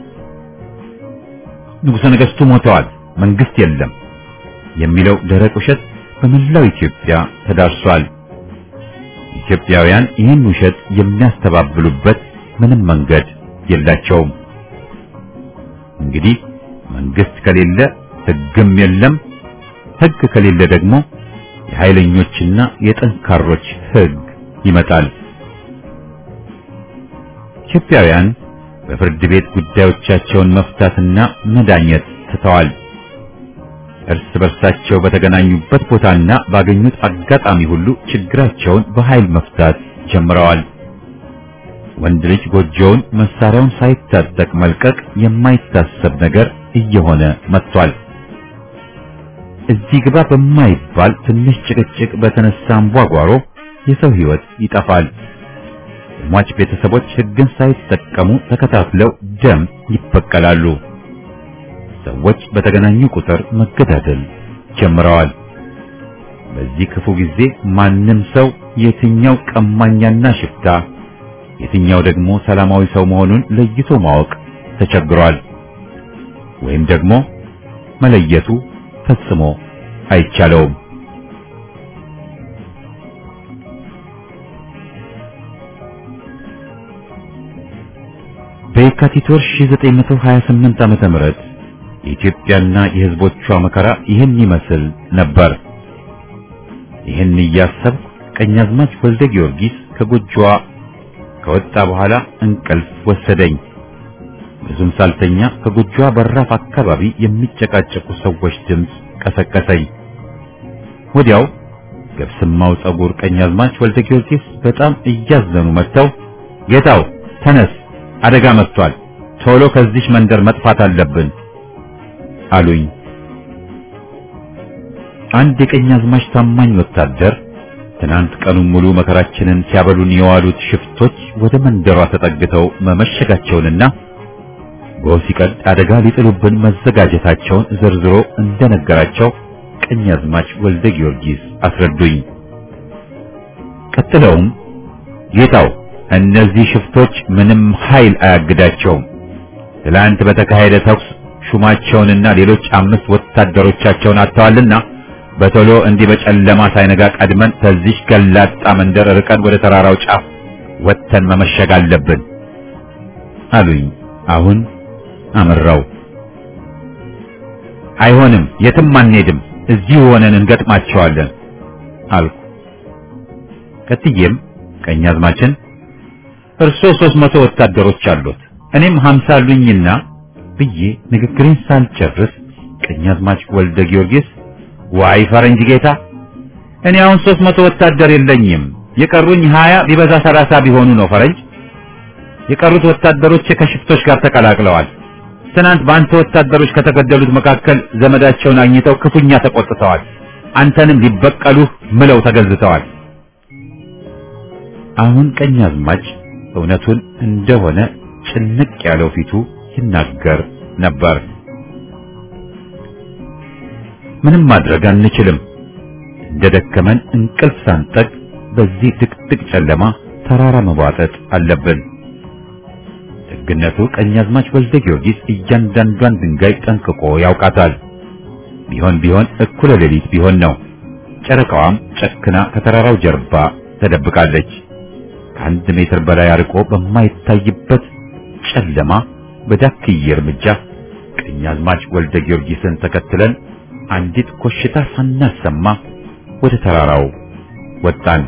Speaker 1: ንጉሠ ነገሥቱ ሞተዋል፣ መንግስት የለም የሚለው ደረቅ ውሸት በመላው ኢትዮጵያ ተዳርሷል። ኢትዮጵያውያን ይህን ውሸት የሚያስተባብሉበት ምንም መንገድ የላቸውም። እንግዲህ መንግስት ከሌለ ሕግም የለም፣ ሕግ ከሌለ ደግሞ የኃይለኞችና የጠንካሮች ሕግ ይመጣል። ኢትዮጵያውያን በፍርድ ቤት ጉዳዮቻቸውን መፍታትና መዳኘት ትተዋል። እርስ በርሳቸው በተገናኙበት ቦታና ባገኙት አጋጣሚ ሁሉ ችግራቸውን በኃይል መፍታት ጀምረዋል። ወንድ ልጅ ጎጆውን መሳሪያውን ሳይታጠቅ መልቀቅ የማይታሰብ ነገር እየሆነ መጥቷል። እዚህ ግባ በማይባል ትንሽ ጭቅጭቅ በተነሳ አንቧጓሮ የሰው ሕይወት ይጠፋል። የሟች ቤተሰቦች ሕግን ሳይጠቀሙ ተከታትለው ደም ይበቀላሉ። ሰዎች በተገናኙ ቁጥር መገዳደል ጀምረዋል። በዚህ ክፉ ጊዜ ማንም ሰው የትኛው ቀማኛና ሽፍታ፣ የትኛው ደግሞ ሰላማዊ ሰው መሆኑን ለይቶ ማወቅ ተቸግሯል። ወይም ደግሞ መለየቱ ፈጽሞ አይቻለውም። በየካቲት ወር 1928 ዓመተ ምህረት የኢትዮጵያና የሕዝቦቿ መከራ ይህን ይመስል ነበር። ይህን እያሰብኩ ቀኛዝማች ወልደ ጊዮርጊስ ከጎጆዋ ከወጣ በኋላ እንቅልፍ ወሰደኝ። ብዙም ሳልተኛ ከጎጆዋ በራፍ አካባቢ የሚጨቃጨቁ ሰዎች ድምፅ ቀሰቀሰኝ። ወዲያው ገብስማው ጸጉር ቀኛዝማች ወልደ ጊዮርጊስ በጣም እያዘኑ መጥተው ጌታው ተነስ፣ አደጋ መጥቷል፣ ቶሎ ከዚች መንደር መጥፋት አለብን አሉኝ። አንድ የቀኛዝማች ታማኝ ወታደር ትናንት ቀኑን ሙሉ መከራችንን ሲያበሉን የዋሉት ሽፍቶች ወደ መንደሯ ተጠግተው መመሸጋቸውንና ጎህ ሲቀድ አደጋ ሊጥሉብን መዘጋጀታቸውን ዘርዝሮ እንደነገራቸው ቀኛዝማች ወልደ ጊዮርጊስ አስረዱኝ። ቀጥለውም ጌታው እነዚህ ሽፍቶች ምንም ኃይል አያግዳቸውም። ትላንት በተካሄደ ተኩስ ሹማቸውንና ሌሎች አምስት ወታደሮቻቸውን አጥተዋልና በቶሎ እንዲህ በጨለማ ሳይነጋ ቀድመን ከዚህ ገላጣ መንደር ርቀን ወደ ተራራው ጫፍ ወጥተን መመሸግ አለብን አሉኝ። አሁን አመራው። አይሆንም፣ የትም አንሄድም፣ እዚሁ ሆነን እንገጥማቸዋለን አልኩ። ቀጥዬም ቀኛዝማችን እርሶ ሦስት መቶ ወታደሮች አሉት እኔም ሀምሳ አሉኝና ብዬ ንግግሬን ሳልጨርስ ቀኛዝማች ወልደ ጊዮርጊስ ዋይ ፈረንጅ ጌታ፣ እኔ አሁን ሦስት መቶ ወታደር የለኝም የቀሩኝ ሀያ ቢበዛ ሰላሳ ቢሆኑ ነው ፈረንጅ። የቀሩት ወታደሮች ከሽፍቶች ጋር ተቀላቅለዋል። ትናንት በአንተ ወታደሮች ከተገደሉት መካከል ዘመዳቸውን አግኝተው ክፉኛ ተቆጥተዋል። አንተንም ሊበቀሉህ ምለው ተገዝተዋል። አሁን ቀኛዝማች እውነቱን እንደሆነ ጭንቅ ያለው ፊቱ ይናገር ነበር። ምንም ማድረግ አንችልም። እንደደከመን እንቅልፍ ሳንጠቅ በዚህ ድቅድቅ ጨለማ ተራራ መቧጠጥ አለብን። ደግነቱ ቀኛዝማች ወልደ ጊዮርጊስ እያንዳንዷን ድንጋይ ጠንቅቆ ያውቃታል። ቢሆን ቢሆን እኩለ ሌሊት ቢሆን ነው። ጨረቃዋም ጨክና ከተራራው ጀርባ ተደብቃለች። ከአንድ ሜትር በላይ አርቆ በማይታይበት ጨለማ በዳክዬ እርምጃ ቀኛዝማች ወልደ ጊዮርጊስን ተከትለን አንዲት ኮሽታ ሳናሰማ ወደ ተራራው ወጣን።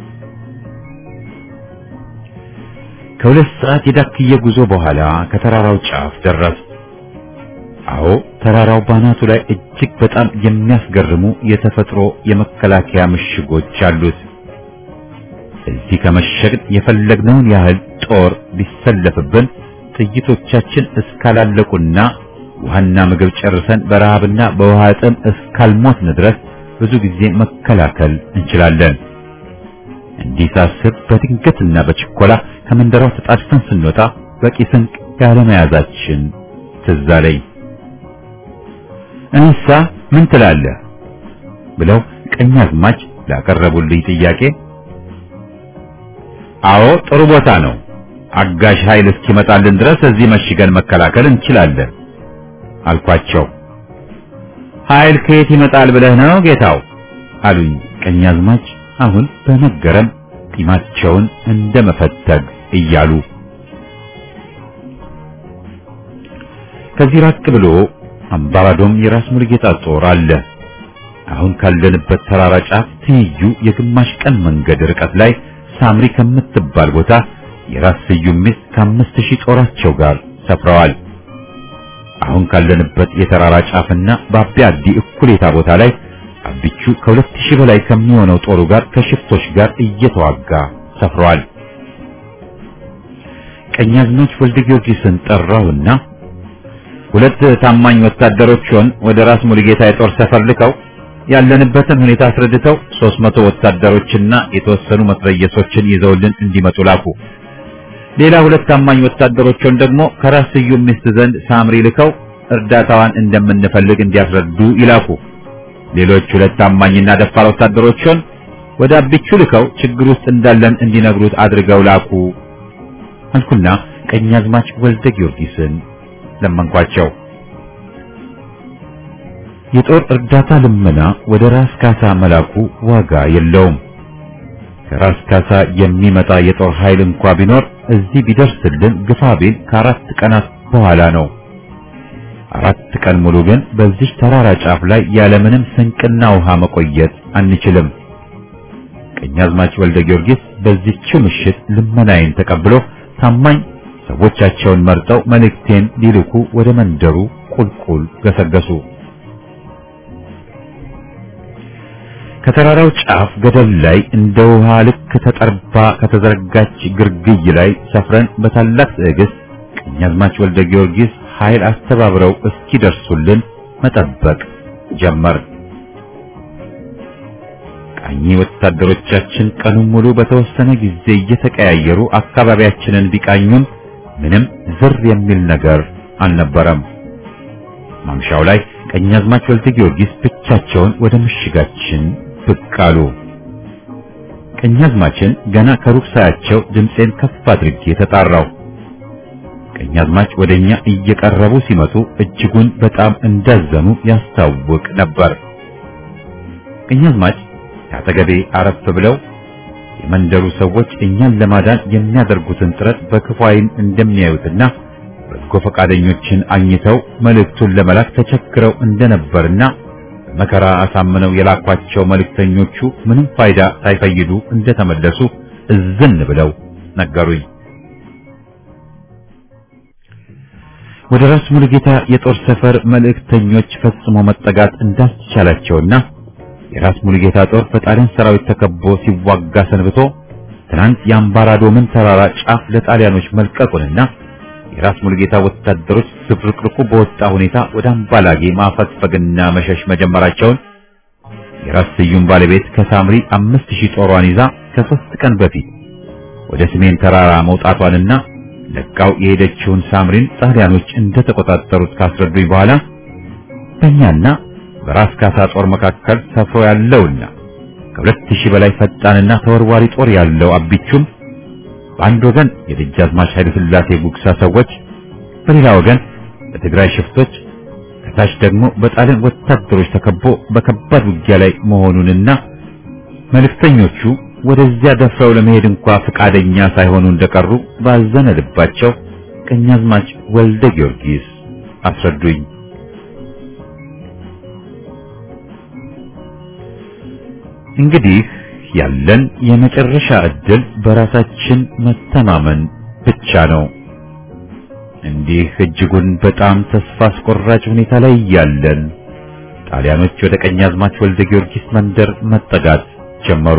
Speaker 1: ከሁለት ሰዓት የዳክዬ ጉዞ በኋላ ከተራራው ጫፍ ደረስ። አዎ ተራራው ባናቱ ላይ እጅግ በጣም የሚያስገርሙ የተፈጥሮ የመከላከያ ምሽጎች አሉት። እዚህ ከመሸግን የፈለግነውን ያህል ጦር ቢሰለፍብን ጥይቶቻችን እስካላለቁና ውሃና ምግብ ጨርሰን በረሃብና በውሃ ጥም እስካልሞትን ድረስ ብዙ ጊዜ መከላከል እንችላለን። እንዲህ ሳስብ በድንገትና በችኮላ ከመንደሯ ተጣድፈን ስንወጣ በቂ ስንቅ ያለመያዛችን ትዝ አለኝ። እንሳ ምን ትላለህ ብለው ቀኛዝማች ላቀረቡልኝ ጥያቄ አዎ ጥሩ ቦታ ነው። አጋዥ ኃይል እስኪመጣልን ድረስ እዚህ መሽገን መከላከል እንችላለን አልኳቸው። ኃይል ከየት ይመጣል ብለህ ነው ጌታው? አሉኝ ቀኛዝማች አሁን በመገረም ጢማቸውን እንደ መፈተግ እያሉ ከዚህ ራቅ ብሎ አምባራዶም የራስ ሙሉጌታ ጦር አለ። አሁን ካለንበት ተራራ ጫፍ ትይዩ የግማሽ ቀን መንገድ ርቀት ላይ ሳምሪ ከምትባል ቦታ የራስ ስዩም ሚስት ከአምስት ሺህ ጦራቸው ጋር ሰፍረዋል። አሁን ካለንበት የተራራ ጫፍና በአቢ አዲ እኩሌታ ቦታ ላይ አቢቹ ከሁለት ሺህ በላይ ከሚሆነው ጦሩ ጋር ከሽፍቶች ጋር እየተዋጋ ሰፍረዋል። ቀኛዝማች ወልደ ጊዮርጊስን ጠራውና ሁለት ታማኝ ወታደሮችን ወደ ራስ ሙሉጌታ የጦር ሰፈር ልከው ያለንበትን ሁኔታ አስረድተው ሦስት መቶ ወታደሮችና የተወሰኑ መትረየሶችን ይዘውልን እንዲመጡ ላኩ። ሌላ ሁለት ታማኝ ወታደሮችን ደግሞ ከራስ ስዩም ሚስት ዘንድ ሳምሪ ልከው እርዳታዋን እንደምንፈልግ እንዲያስረዱ ይላኩ። ሌሎች ሁለት ታማኝና ደፋር ወታደሮችን ወደ አቢቹ ልከው ችግር ውስጥ እንዳለን እንዲነግሩት አድርገው ላኩ አልኩና ቀኛዝማች ወልደ ጊዮርጊስን ለመንኳቸው። የጦር እርዳታ ልመና ወደ ራስ ካሳ መላኩ ዋጋ የለውም። ከራስ ካሳ የሚመጣ የጦር ኃይል እንኳ ቢኖር እዚህ ቢደርስልን ግፋ ቢል ከአራት ቀናት በኋላ ነው። አራት ቀን ሙሉ ግን በዚህ ተራራ ጫፍ ላይ ያለምንም ስንቅና ውሃ መቆየት አንችልም። ቀኛዝማች ወልደ ጊዮርጊስ በዚህችው ምሽት ልመናዬን ተቀብሎ ታማኝ ሰዎቻቸውን መርጠው መልእክቴን ሊልኩ ወደ መንደሩ ቁልቁል ገሰገሱ። ከተራራው ጫፍ ገደል ላይ እንደ ውሃ ልክ ተጠርባ ከተዘረጋች ግርግይ ላይ ሰፍረን በታላቅ ትዕግስት ቀኛዝማች ወልደ ጊዮርጊስ ኃይል አስተባብረው እስኪደርሱልን መጠበቅ ጀመር። ቃኝ ወታደሮቻችን ቀኑን ሙሉ በተወሰነ ጊዜ እየተቀያየሩ አካባቢያችንን ቢቃኙም ምንም ዝር የሚል ነገር አልነበረም። ማምሻው ላይ ቀኛዝማች ወልደ ጊዮርጊስ ብቻቸውን ወደ ምሽጋችን ብቅ አሉ። ቀኛዝማችን ገና ከሩቅ ሳያቸው ድምፄን ከፍ አድርጌ ተጣራው። ቀኛዝማች ወደኛ እየቀረቡ ሲመጡ እጅጉን በጣም እንዳዘኑ ያስታውቅ ነበር። ቀኛዝማች ከአጠገቤ አረፍ ብለው የመንደሩ ሰዎች እኛን ለማዳን የሚያደርጉትን ጥረት በክፉ ዓይን እንደሚያዩትና በጎ ፈቃደኞችን አግኝተው መልእክቱን ለመላክ ተቸግረው እንደነበርና በመከራ አሳምነው የላኳቸው መልእክተኞቹ ምንም ፋይዳ ሳይፈይዱ እንደተመለሱ እዝን ብለው ነገሩኝ። ወደ ራስ ሙሉጌታ የጦር ሰፈር መልእክተኞች ፈጽሞ መጠጋት እንዳስቻላቸውና የራስ ሙሉጌታ ጦር በጣሊያን ሰራዊት ተከቦ ሲዋጋ ሰንብቶ ትናንት የአምባራዶምን ተራራ ጫፍ ለጣሊያኖች መልቀቁንና የራስ ሙሉጌታ ወታደሮች ዝብርቅርቁ በወጣ ሁኔታ ወደ አምባላጌ ማፈግፈግና መሸሽ መጀመራቸውን የራስ ስዩም ባለቤት ከሳምሪ አምስት ሺህ ጦሯን ይዛ ከሶስት ቀን በፊት ወደ ሰሜን ተራራ መውጣቷንና ለቃው የሄደችውን ሳምሪን ጣሊያኖች እንደተቆጣጠሩት ካስረዱኝ በኋላ በእኛና በራስ ካሳ ጦር መካከል ሰፍሮ ያለውና ከሁለት ሺህ በላይ ፈጣንና ተወርዋሪ ጦር ያለው አቢቹም በአንድ ወገን የደጃዝማች ኃይለ ሥላሴ ጉግሳ ሰዎች፣ በሌላ ወገን በትግራይ ሽፍቶች፣ ከታች ደግሞ በጣሊያን ወታደሮች ተከቦ በከባድ ውጊያ ላይ መሆኑንና መልእክተኞቹ ወደዚያ ደፍረው ለመሄድ እንኳ ፈቃደኛ ሳይሆኑ እንደቀሩ ባዘነ ልባቸው ቀኛዝማች ወልደ ጊዮርጊስ አስረዱኝ። እንግዲህ ያለን የመጨረሻ ዕድል በራሳችን መተማመን ብቻ ነው። እንዲህ እጅጉን በጣም ተስፋ አስቆራጭ ሁኔታ ላይ ያለን ጣሊያኖች ወደ ቀኛዝማች ወልደ ጊዮርጊስ መንደር መጠጋት ጀመሩ።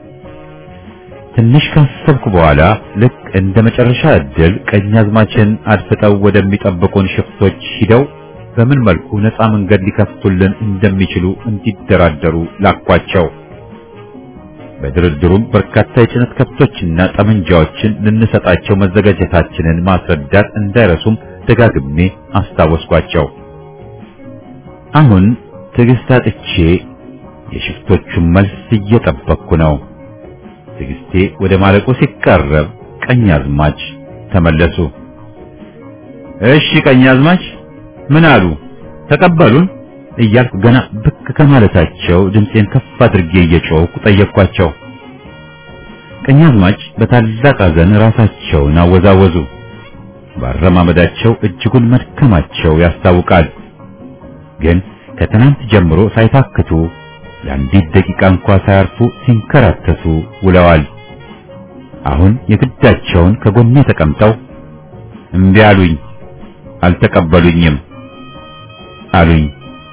Speaker 1: ትንሽ ካሰብኩ በኋላ ልክ እንደ መጨረሻ ዕድል ቀኛዝማችን አድፍጠው ወደሚጠብቁን ሽፍቶች ሂደው በምን መልኩ ነፃ መንገድ ሊከፍቱልን እንደሚችሉ እንዲደራደሩ ላኳቸው። በድርድሩም በርካታ የጭነት ከብቶችና ጠመንጃዎችን ልንሰጣቸው መዘጋጀታችንን ማስረዳት እንዳይረሱም ደጋግሜ አስታወስኳቸው። አሁን ትዕግስት አጥቼ የሽፍቶቹን መልስ እየጠበቅኩ ነው። ትዕግስቴ ወደ ማለቁ ሲቃረብ ቀኛዝማች ተመለሱ። እሺ ቀኛዝማች ምን አሉ? ተቀበሉን እያልኩ ገና ብቅ ከማለታቸው ድምፄን ከፍ አድርጌ እየጮህኩ ጠየቅኳቸው። ቀኛዝማች በታላቅ ሐዘን ራሳቸውን አወዛወዙ። ባረማመዳቸው እጅጉን መድከማቸው ያስታውቃል። ግን ከትናንት ጀምሮ ሳይታክቱ ለአንዲት ደቂቃ እንኳ ሳያርፉ ሲንከራተቱ ውለዋል። አሁን የግዳቸውን ከጎኔ ተቀምጠው እምቢ አሉኝ፣ አልተቀበሉኝም አሉኝ።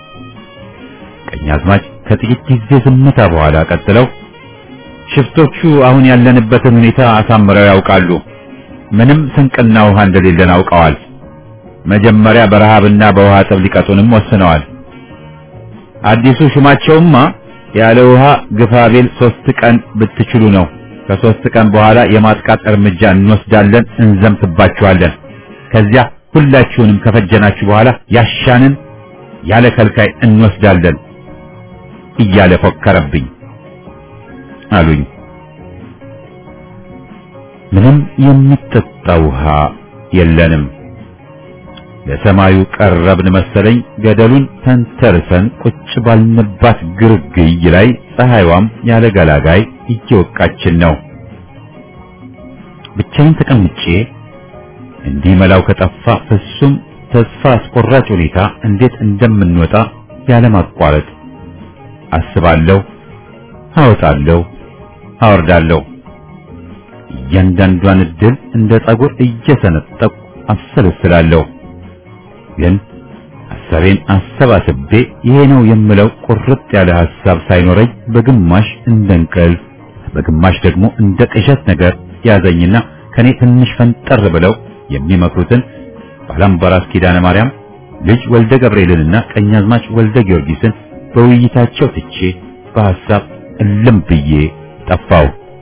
Speaker 1: ቀኛዝማች ከጥቂት ጊዜ ዝምታ በኋላ ቀጥለው ሽፍቶቹ አሁን ያለንበትን ሁኔታ አሳምረው ያውቃሉ። ምንም ስንቅና ውሃ እንደሌለን አውቀዋል። መጀመሪያ በረሃብና በውሃ ጥብ ሊቀጡንም ወስነዋል። አዲሱ ሹማቸውማ ያለ ውሃ ግፋቤል ሶስት ቀን ብትችሉ ነው። ከሶስት ቀን በኋላ የማጥቃት እርምጃ እንወስዳለን፣ እንዘምትባችኋለን። ከዚያ ሁላችሁንም ከፈጀናችሁ በኋላ ያሻንን ያለ ከልካይ እንወስዳለን እያለ ፎከረብኝ አሉኝ። ምንም የሚጠጣ ውሃ የለንም። ለሰማዩ ቀረብን መሰለኝ። ገደሉን ተንተርሰን ቁጭ ባልንባት ግርግይ ላይ ፀሐይዋም ያለ ገላጋይ እየወቃችን ነው። ብቻዬን ተቀምጬ እንዲህ መላው ከጠፋ ፍጹም ተስፋ አስቆራጭ ሁኔታ እንዴት እንደምንወጣ ያለማቋረጥ አስባለሁ፣ አወጣለሁ፣ አወርዳለሁ። እያንዳንዷን እድል እንደ ጸጉር እየሰነጠቁ አሰለስላለሁ። ግን ሐሳቤን አሰባስቤ ይሄ ነው የምለው ቁርጥ ያለ ሐሳብ ሳይኖረኝ በግማሽ እንደ እንቅልፍ በግማሽ ደግሞ እንደ ቅዠት ነገር ያዘኝና ከኔ ትንሽ ፈንጠር ብለው የሚመክሩትን ባላምባራስ ኪዳነ ማርያም ልጅ ወልደ ገብርኤልንና ቀኛዝማች ወልደ ጊዮርጊስን በውይይታቸው ትቼ በሐሳብ እልም ብዬ ጠፋው።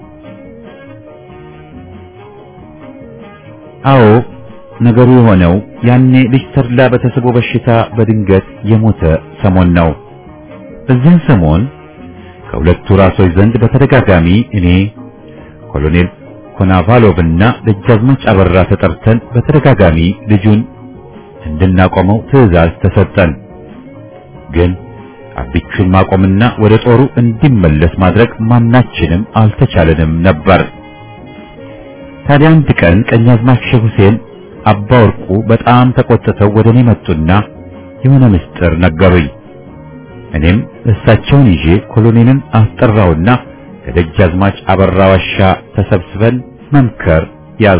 Speaker 1: አዎ ነገሩ የሆነው ያኔ ልጅ ተድላ በተስቦ በሽታ በድንገት የሞተ ሰሞን ነው። በዚህን ሰሞን ከሁለቱ ራሶች ዘንድ በተደጋጋሚ እኔ ኮሎኔል ኮናቫሎቭና ደጃዝማች አበራ ተጠርተን በተደጋጋሚ ልጁን እንድናቆመው ትዕዛዝ ተሰጠን። ግን አቢቹን ማቆምና ወደ ጦሩ እንዲመለስ ማድረግ ማናችንም አልተቻለንም ነበር። ታዲያ አንድ ቀን ቀኛዝማች ሼህ ሁሴን አባ ወርቁ በጣም ተቆጥተው ወደ እኔ መጡና የሆነ ምስጢር ነገሩኝ። እኔም እሳቸውን ይዤ ኮሎኔልን አስጠራውና ከደጃዝማች አበራ ዋሻ ተሰብስበን መምከር ያዝ።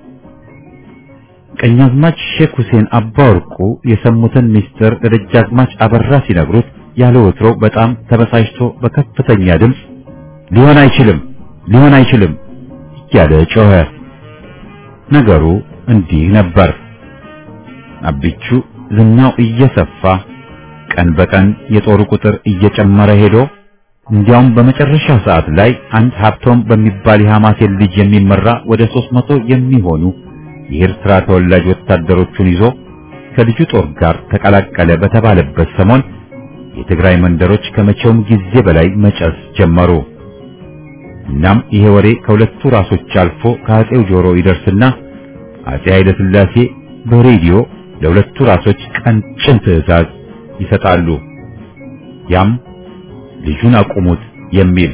Speaker 1: ቀኛዝማች ሼክ ሁሴን አባ ወርቁ የሰሙትን ምስጢር ለደጃዝማች አበራ ሲነግሩት ያለ ወትሮ በጣም ተበሳጭቶ በከፍተኛ ድምፅ ሊሆን አይችልም፣ ሊሆን አይችልም እያለ ጮኸ። ነገሩ እንዲህ ነበር። አቢቹ ዝናው እየሰፋ ቀን በቀን የጦሩ ቁጥር እየጨመረ ሄዶ እንዲያውም በመጨረሻ ሰዓት ላይ አንድ ሀብቶም በሚባል የሐማሴን ልጅ የሚመራ ወደ ሦስት መቶ የሚሆኑ የኤርትራ ተወላጅ ወታደሮቹን ይዞ ከልጁ ጦር ጋር ተቀላቀለ በተባለበት ሰሞን የትግራይ መንደሮች ከመቼውም ጊዜ በላይ መጨስ ጀመሩ። እናም ይሄ ወሬ ከሁለቱ ራሶች አልፎ ከአጼው ጆሮ ይደርስና አጼ ኃይለ ሥላሴ በሬዲዮ ለሁለቱ ራሶች ቀንጭን ትዕዛዝ ይሰጣሉ። ያም ልጁን አቁሙት የሚል።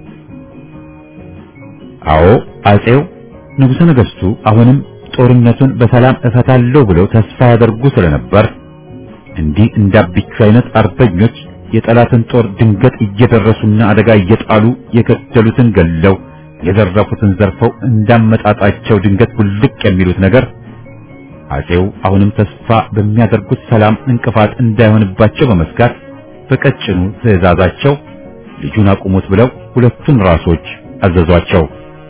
Speaker 1: አዎ አጼው ንጉሠ ነገሥቱ አሁንም ጦርነቱን በሰላም እፈታለሁ ብለው ተስፋ ያደርጉ ስለነበር እንዲህ እንዳቢቹ አይነት አርበኞች የጠላትን ጦር ድንገት እየደረሱና አደጋ እየጣሉ የገደሉትን ገለው የዘረፉትን ዘርፈው እንዳመጣጣቸው ድንገት ውልቅ የሚሉት ነገር አጼው አሁንም ተስፋ በሚያደርጉት ሰላም እንቅፋት እንዳይሆንባቸው በመስጋት በቀጭኑ ትዕዛዛቸው ልጁን አቁሙት ብለው ሁለቱን ራሶች አዘዟቸው።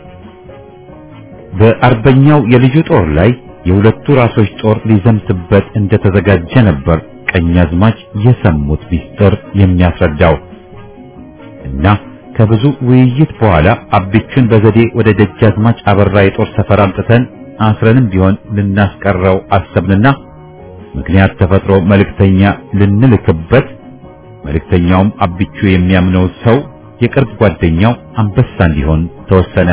Speaker 1: በአርበኛው የልጁ ጦር ላይ የሁለቱ ራሶች ጦር ሊዘምትበት እንደተዘጋጀ ነበር ቀኛዝማች የሰሙት ሚስጥር የሚያስረዳው እና ከብዙ ውይይት በኋላ አቢቹን በዘዴ ወደ ደጃዝማች አበራ የጦር ሰፈር አምጥተን አስረንም ቢሆን ልናስቀረው አሰብንና ምክንያት ተፈጥሮ መልእክተኛ ልንልክበት መልእክተኛውም አቢቹ የሚያምነው ሰው የቅርብ ጓደኛው አንበሳ እንዲሆን ተወሰነ።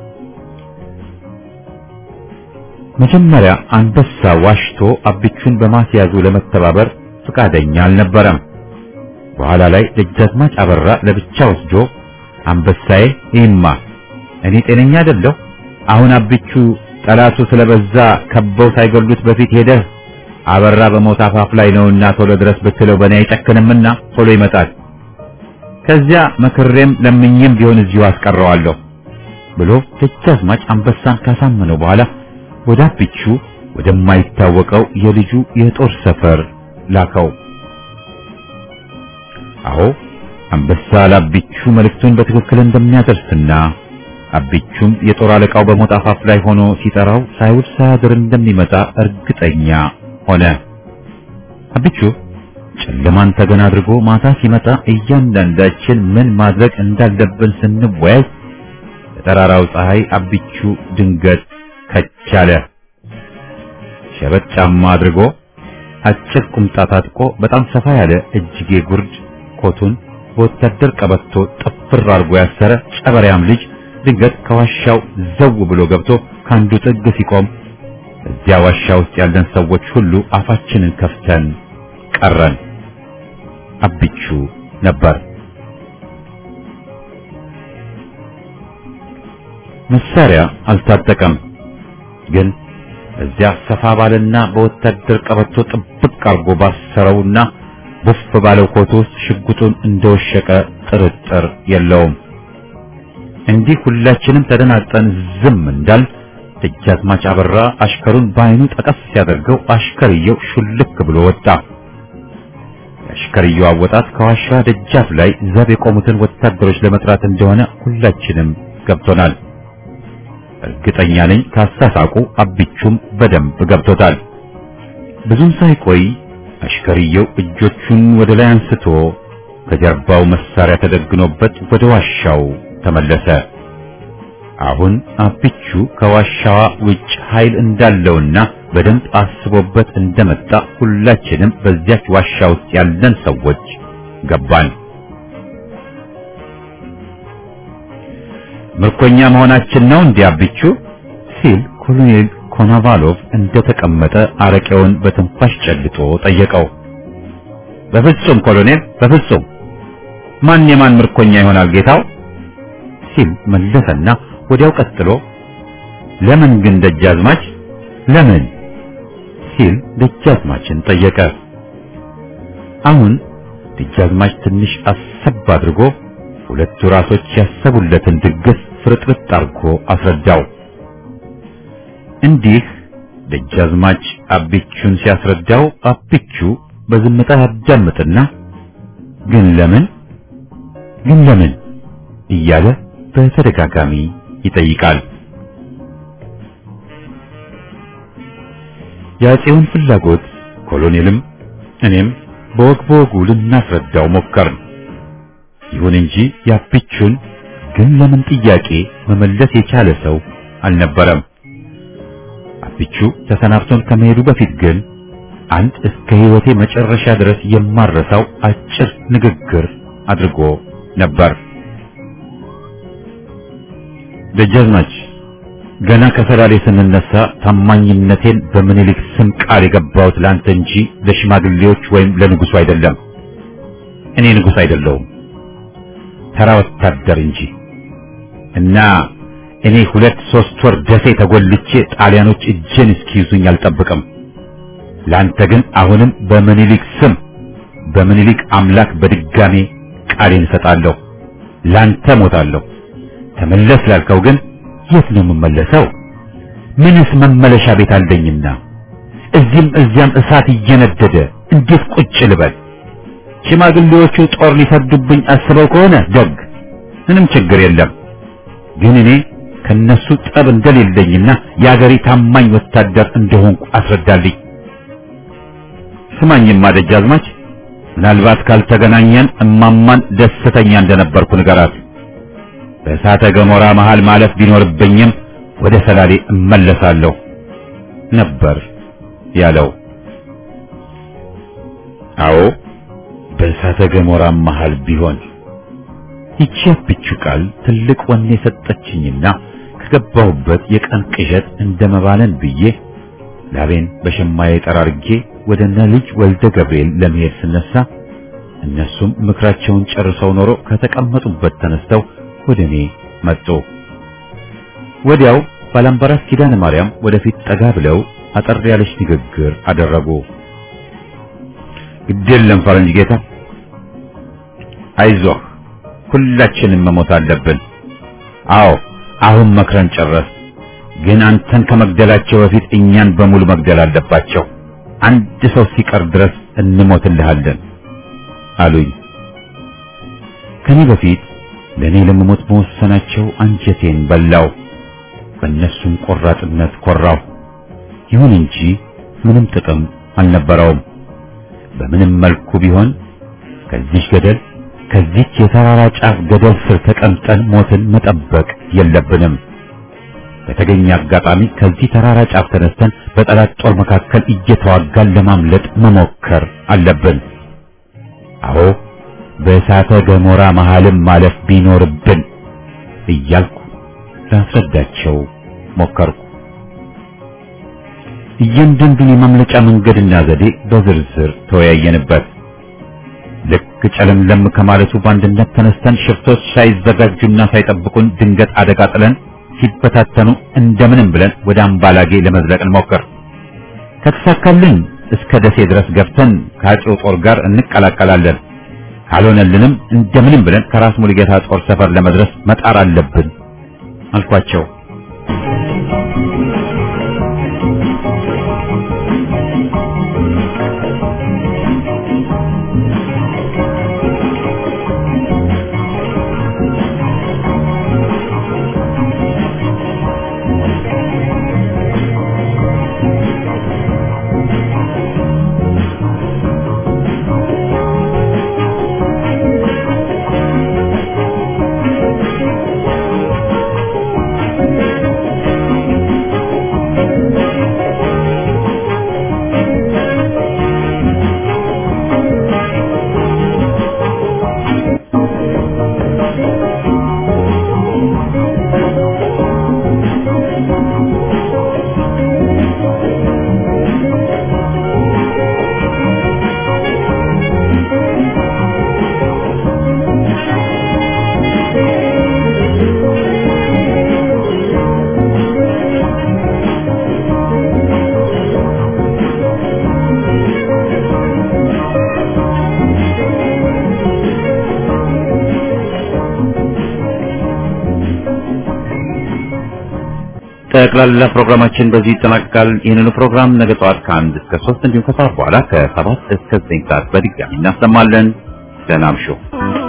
Speaker 1: መጀመሪያ አንበሳ ዋሽቶ አቢቹን በማስያዙ ለመተባበር ፈቃደኛ አልነበረም። በኋላ ላይ ደጃዝማች አበራ ለብቻ ወስዶ አንበሳዬ ይማ እኔ ጤነኛ አይደለሁ። አሁን አቢቹ ጠላቱ ስለበዛ ከበው ሳይገሉት በፊት ሄደህ አበራ በሞት አፋፍ ላይ ነውና ቶሎ ድረስ ብትለው በእኔ አይጨክንምና ቶሎ ይመጣል። ከዚያ መክሬም ለምኝም ቢሆን እዚሁ አስቀረዋለሁ ብሎ ደጃዝማች አንበሳን ካሳመነው በኋላ ወደ አቢቹ ወደማይታወቀው የልጁ የጦር ሰፈር ላከው። አዎ አንበሳ ለአቢቹ መልእክቱን በትክክል እንደሚያደርስና አቢቹም የጦር አለቃው በሞት አፋፍ ላይ ሆኖ ሲጠራው ሳይውል ሳያድር እንደሚመጣ እርግጠኛ ሆነ። አቢቹ ጨለማን ተገን አድርጎ ማታ ሲመጣ እያንዳንዳችን ምን ማድረግ እንዳለብን ስንወያይ በጠራራው ፀሐይ አቢቹ ድንገት ከቻለ። ሸበጥ ጫማ አድርጎ አጭር ቁምጣ ታጥቆ በጣም ሰፋ ያለ እጅጌ ጉርድ ኮቱን በወታደር ቀበቶ ጥፍር አድርጎ ያሰረ ጨበሪያም ልጅ ድንገት ከዋሻው ዘው ብሎ ገብቶ ከአንዱ ጥግ ሲቆም እዚያ ዋሻ ውስጥ ያለን ሰዎች ሁሉ አፋችንን ከፍተን ቀረን። አቢቹ ነበር። መሳሪያ አልታጠቀም፣ ግን እዚያ ሰፋ ባለና በወታደር ቀበቶ ጥብቅ አርጎ ባሰረውና ቡፍ ባለው ኮት ውስጥ ሽጉጡን እንደወሸቀ ጥርጥር የለውም። እንዲህ ሁላችንም ተደናጠን ዝም እንዳል ደጃዝማች አበራ አሽከሩን በዓይኑ ጠቀስ ሲያደርገው አሽከርየው ሹልክ ብሎ ወጣ። የአሽከርየው አወጣት ከዋሻ ደጃፍ ላይ ዘብ የቆሙትን ወታደሮች ለመጥራት እንደሆነ ሁላችንም ገብቶናል። እርግጠኛ ነኝ ካሳሳቁ አቢቹም በደንብ ገብቶታል። ብዙም ሳይቆይ አሽከርየው እጆቹን ወደ ላይ አንስቶ ከጀርባው መሳሪያ ተደግኖበት ወደ ዋሻው ተመለሰ። አሁን አቢቹ ከዋሻዋ ውጭ ኃይል እንዳለውና በደንብ አስቦበት እንደመጣ ሁላችንም በዚያች ዋሻ ውስጥ ያለን ሰዎች ገባን። ምርኮኛ መሆናችን ነው እንዲህ አቢቹ ሲል ኮሎኔል ኮናቫሎቭ እንደተቀመጠ አረቄውን በትንፋሽ ጨልጦ ጠየቀው። በፍጹም ኮሎኔል፣ በፍጹም ማን የማን ምርኮኛ ይሆናል ጌታው? ሲል መለሰና ወዲያው ቀጥሎ ለምን ግን ደጃዝማች ለምን ሲል ደጃዝማችን ጠየቀ። አሁን ደጃዝማች ትንሽ አሰብ አድርጎ ሁለቱ ራሶች ያሰቡለትን ድግስ ፍርጥርጥ አድርጎ አስረዳው። እንዲህ ደጃዝማች አቢቹን ሲያስረዳው አቢቹ በዝምታ ያዳምጥና ግን ለምን ግን ለምን እያለ በተደጋጋሚ ይጠይቃል። የአፄውን ፍላጎት ኮሎኔልም እኔም በወግ በወጉ ልናስረዳው ሞከርን። ይሁን እንጂ የአቢቹን ግን ለምን ጥያቄ መመለስ የቻለ ሰው አልነበረም። አቢቹ ተሰናብቶን ከመሄዱ በፊት ግን አንድ እስከ ሕይወቴ መጨረሻ ድረስ የማረሳው አጭር ንግግር አድርጎ ነበር። ደጃዝማች ገና ከሰላሌ ስንነሳ ታማኝነቴን በምኒልክ ስም ቃል የገባሁት ላንተ እንጂ ለሽማግሌዎች ወይም ለንጉሱ አይደለም። እኔ ንጉስ አይደለሁም፣ ተራ ወታደር እንጂ እና እኔ ሁለት ሶስት ወር ደሴ ተጎልቼ ጣሊያኖች እጄን እስኪይዙኝ አልጠብቅም። ላንተ ግን አሁንም በምኒልክ ስም በምኒልክ አምላክ በድጋሜ ቃሌን እሰጣለሁ። ላንተ ሞታለሁ። ተመለስ ላልከው ግን የት ነው የምመለሰው? ምንስ መመለሻ ቤት አለኝና? እዚህም እዚያም እሳት እየነደደ እንዴት ቁጭ ልበል? ሽማግሌዎቹ ጦር ሊሰዱብኝ አስበው ከሆነ ደግ፣ ምንም ችግር የለም። ግን እኔ ከነሱ ጠብ እንደሌለኝና የአገሬ ታማኝ ወታደር እንደሆንኩ አስረዳልኝ። ስማኝማ ደጃዝማች፣ ምናልባት ካልተገናኘን እማማን ደስተኛ እንደነበርኩ ንገራት። በእሳተ ገሞራ መሃል ማለፍ ቢኖርብኝም ወደ ሰላሌ እመለሳለሁ ነበር ያለው። አዎ በእሳተ ገሞራ መሃል ቢሆን ይቺ ብቹ ቃል ትልቅ ወኔ ሰጠችኝና ከገባሁበት የቀን ቅዠት እንደመባለን ብዬ ላቤን በሸማዬ ጠራርጌ ወደ እነ ልጅ ወልደ ገብርኤል ለመሄድ ስነሳ እነሱም ምክራቸውን ጨርሰው ኖሮ ከተቀመጡበት ተነስተው ወደ እኔ መጡ። ወዲያው ባላምበራስ ኪዳነ ማርያም ወደፊት ጠጋ ብለው አጠር ያለች ንግግር አደረጉ። ግድ የለም ፈረንጅ ጌታ፣ አይዞህ፣ ሁላችንም መሞት አለብን። አዎ አሁን መክረን ጨረስ። ግን አንተን ከመግደላቸው በፊት እኛን በሙሉ መግደል አለባቸው። አንድ ሰው ሲቀር ድረስ እንሞትልሃለን አሉኝ። ከኔ በፊት ለእኔ ለመሞት መወሰናቸው አንጀቴን በላው። በእነሱም ቆራጥነት ኮራው። ይሁን እንጂ ምንም ጥቅም አልነበረውም። በምንም መልኩ ቢሆን ከዚህ ገደል ከዚች የተራራ ጫፍ ገደል ስር ተቀምጠን ሞትን መጠበቅ የለብንም። በተገኘ አጋጣሚ ከዚህ ተራራ ጫፍ ተነስተን በጠላት ጦር መካከል እየተዋጋን ለማምለጥ መሞከር አለብን። አዎ በእሳተ ገሞራ መሃልም ማለፍ ቢኖርብን እያልኩ ላስረዳቸው ሞከርኩ። እያንዳንዱን የማምለጫ መንገድና ዘዴ በዝርዝር ተወያየንበት። ልክ ጨለምለም ከማለቱ በአንድነት ተነስተን ሽፍቶች ሳይዘጋጁና ሳይጠብቁን ድንገት አደጋ ጥለን ሲበታተኑ እንደምንም ብለን ወደ አምባላጌ ለመዝለቅ እንሞክር። ከተሳካልን እስከ ደሴ ድረስ ገብተን ከአፄው ጦር ጋር እንቀላቀላለን። ካልሆነልንም እንደምንም ብለን ከራስ ሙሉጌታ ጦር ሰፈር ለመድረስ መጣር አለብን አልኳቸው። ጠቅላላ ፕሮግራማችን በዚህ ይጠናቀቃል። ይህንኑ ፕሮግራም ነገ ጠዋት ከአንድ እስከ ሶስት እንዲሁም ከሰዓት በኋላ ከሰባት እስከ ዘጠኝ ሰዓት በድጋሚ እናሰማለን። ደህና እምሹ።